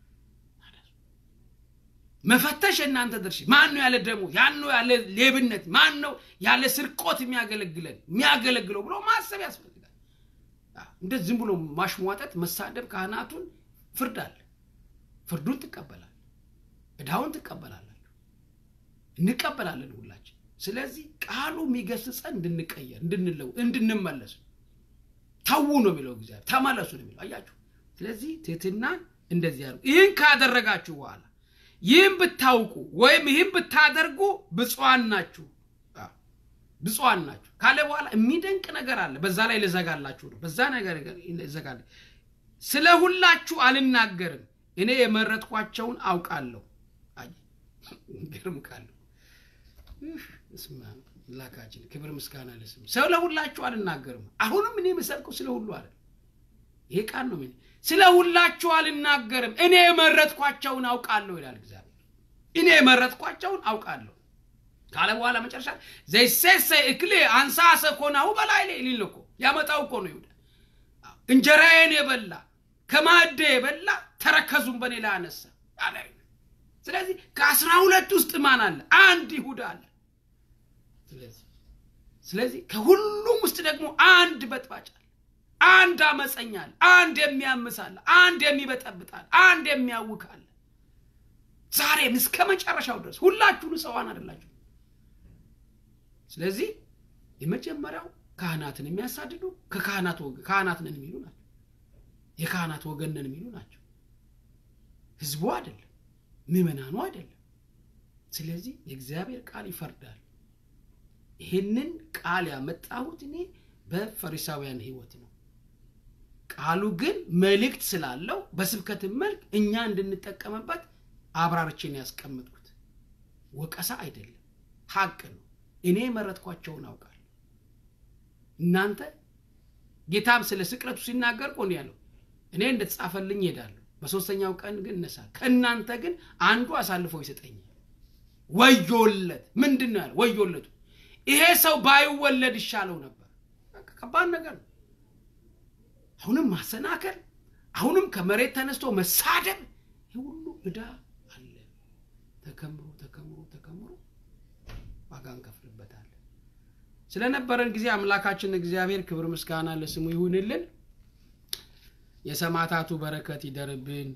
መፈተሽ የእናንተ ድርሽ ማን ነው ያለ ደሞ ያን ነው ያለ ሌብነት ማን ነው ያለ ስርቆት የሚያገለግለን የሚያገለግለው ብሎ ማሰብ ያስፈልጋል እንደ ዝም ብሎ ማሽሟጠጥ መሳደብ ካህናቱን ፍርድ አለ ፍርዱን ትቀበላል እዳውን ትቀበላላችሁ እንቀበላለን ሁላችን ስለዚህ ቃሉ የሚገስጸን እንድንቀየር እንድንለው እንድንመለስ ተዉ ነው የሚለው እግዚአብሔር ተመለሱ ነው የሚለው አያችሁ ስለዚህ ትህትናን እንደዚህ ያደርጉ ይህን ካደረጋችሁ በኋላ ይህም ብታውቁ ወይም ይህም ብታደርጉ ብፁዓን ናችሁ ብፁዓን ናችሁ ካለ በኋላ የሚደንቅ ነገር አለ በዛ ላይ ልዘጋላችሁ ነው በዛ ነገር ልዘጋለ ስለ ሁላችሁ አልናገርም እኔ የመረጥኳቸውን አውቃለሁ ግርም ካለሁ ላካችን ክብር ምስጋና ለስም ሰው ለሁላችሁ አልናገርም አሁንም እኔ የምሰብከው ስለ ሁሉ አለ ይሄ ቃል ነው ስለ ሁላችሁ አልናገርም እኔ የመረጥኳቸውን አውቃለሁ ይላል እግዚአብሔር እኔ የመረጥኳቸውን አውቃለሁ ካለ በኋላ መጨረሻ ዘይሴሰ እክሌ አንሳሰ ኮናሁ በላይ ሊል እኮ ያመጣው እኮ ነው ይሁዳ እንጀራዬን የበላ ከማደ የበላ ተረከዙን በኔ ላይ አነሳ ስለዚህ ከአስራ ሁለት ውስጥ ማን አለ አንድ ይሁዳ አለ ስለዚህ ከሁሉም ውስጥ ደግሞ አንድ በጥባጭ አለ አንድ አመፀኛ አለ አንድ የሚያምሳለ አንድ የሚበጠብጣል አንድ የሚያውካል ዛሬም እስከ መጨረሻው ድረስ ሁላችሁ ንጸዋን አደላችሁ ስለዚህ የመጀመሪያው ካህናትን የሚያሳድዱ ከካህናት ካህናት ነን የሚሉ ናቸው የካህናት ወገን ነን የሚሉ ናቸው ህዝቡ አይደለም ምዕመናኑ አይደለም ስለዚህ የእግዚአብሔር ቃል ይፈርዳል ይህንን ቃል ያመጣሁት እኔ በፈሪሳውያን ህይወት ነው ቃሉ ግን መልእክት ስላለው በስብከትን መልክ እኛ እንድንጠቀምበት አብራርችን ያስቀምጥኩት ወቀሳ አይደለም ሀቅ ነው እኔ የመረጥኳቸውን አውቃለሁ እናንተ ጌታም ስለ ስቅለቱ ሲናገር ቆን ያለው እኔ እንደተጻፈልኝ ይሄዳለሁ በሶስተኛው ቀን ግን እነሳል ከእናንተ ግን አንዱ አሳልፎ ይሰጠኛል ወዮለት ምንድን ነው ያለ ወዮለቱ ይሄ ሰው ባይወለድ ይሻለው ነበር ከባድ ነገር ነው አሁንም ማሰናከል አሁንም ከመሬት ተነስቶ መሳደብ ይህ ሁሉ እዳ አለ ተከምሮ ተከምሮ ተከምሮ ዋጋ እንከፍልበታለን ስለነበረን ጊዜ አምላካችን እግዚአብሔር ክብር ምስጋና ለስሙ ይሁንልን የሰማዕታቱ በረከት ይደርብን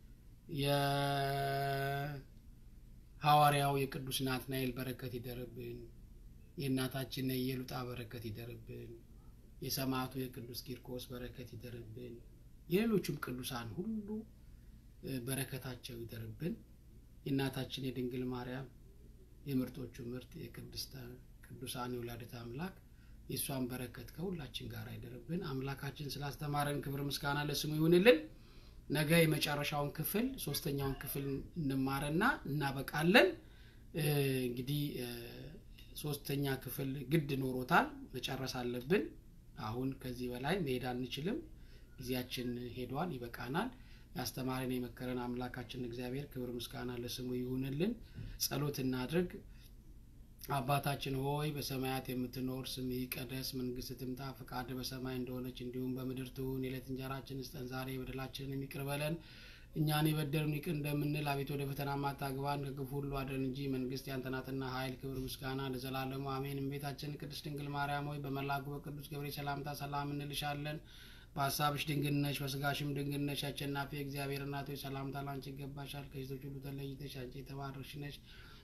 የሐዋርያው የቅዱስ ናትናኤል በረከት ይደርብን የእናታችን የኢየሉጣ በረከት ይደርብን የሰማዕቱ የቅዱስ ቂርቆስ በረከት ይደርብን የሌሎቹም ቅዱሳን ሁሉ በረከታቸው ይደርብን የእናታችን የድንግል ማርያም የምርጦቹ ምርት የቅድስተ ቅዱሳን የወላዲተ አምላክ የእሷን በረከት ከሁላችን ጋር አይደርብን አምላካችን ስላስተማረን ክብር ምስጋና ለስሙ ይሁንልን ነገ የመጨረሻውን ክፍል ሶስተኛውን ክፍል እንማረና እናበቃለን እንግዲህ ሶስተኛ ክፍል ግድ ኖሮታል መጨረስ አለብን አሁን ከዚህ በላይ መሄድ አንችልም ጊዜያችን ሄዷል ይበቃናል ያስተማረን የመከረን አምላካችን እግዚአብሔር ክብር ምስጋና ለስሙ ይሁንልን ጸሎት እናድርግ አባታችን ሆይ በሰማያት የምትኖር ስም ይቀደስ መንግስት ትምጣ ፍቃድ በሰማይ እንደሆነች እንዲሁም በምድር ትሁን የዕለት እንጀራችን ስጠን ዛሬ በደላችንን ይቅር በለን እኛን የበደሉን ይቅር እንደምንል አቤት ወደ ፈተና ማታግባን ከክፉ ሁሉ አድረን እንጂ መንግስት ያንተናትና ኃይል ክብር ምስጋና ለዘላለሙ አሜን እመቤታችን ቅድስት ድንግል ማርያም ሆይ በመላኩ በቅዱስ ገብርኤል ሰላምታ ሰላም እንልሻለን በሀሳብሽ ድንግል ነሽ በስጋሽም ድንግል ነሽ አሸናፊ እግዚአብሔር እናቶች ሰላምታ ላንቺ ይገባሻል ከሴቶች ሁሉ ተለይተሽ አንቺ የተባረክሽ ነሽ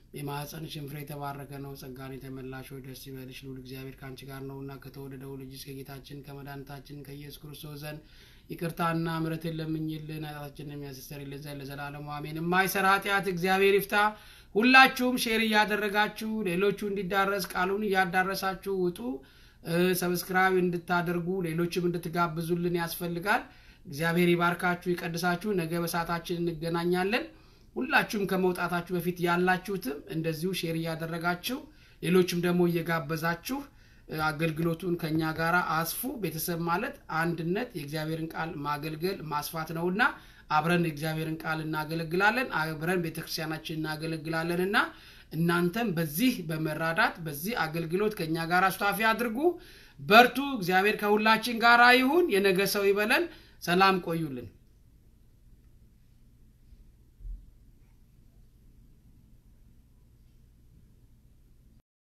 የማኅፀንሽን ፍሬ የተባረከ ነው። ጸጋን የተመላሽ ሆይ ደስ ይበልሽ፣ ልዑል እግዚአብሔር ከአንቺ ጋር ነውና ከተወደደው ልጅሽ ከጌታችን ከመድኃኒታችን ከኢየሱስ ክርስቶስ ዘንድ ይቅርታና ምሕረትን ለምኝልን ኃጢአታችንን የሚያስተሰርይልን ዘንድ ለዘላለሙ አሜን። የማይሰራ ኃጢአት እግዚአብሔር ይፍታ። ሁላችሁም ሼር እያደረጋችሁ ሌሎቹ እንዲዳረስ ቃሉን እያዳረሳችሁ ውጡ። ሰብስክራይብ እንድታደርጉ ሌሎችም እንድትጋብዙልን ያስፈልጋል። እግዚአብሔር ይባርካችሁ፣ ይቀድሳችሁ። ነገ በሰዓታችን እንገናኛለን። ሁላችሁም ከመውጣታችሁ በፊት ያላችሁትም እንደዚሁ ሼር እያደረጋችሁ ሌሎችም ደግሞ እየጋበዛችሁ አገልግሎቱን ከኛ ጋር አስፉ። ቤተሰብ ማለት አንድነት፣ የእግዚአብሔርን ቃል ማገልገል ማስፋት ነውና አብረን የእግዚአብሔርን ቃል እናገለግላለን፣ አብረን ቤተክርስቲያናችን እናገለግላለን እና እናንተም በዚህ በመራዳት በዚህ አገልግሎት ከኛ ጋር አስታፊ አድርጉ። በርቱ። እግዚአብሔር ከሁላችን ጋር ይሁን። የነገ ሰው ይበለን። ሰላም ቆዩልን።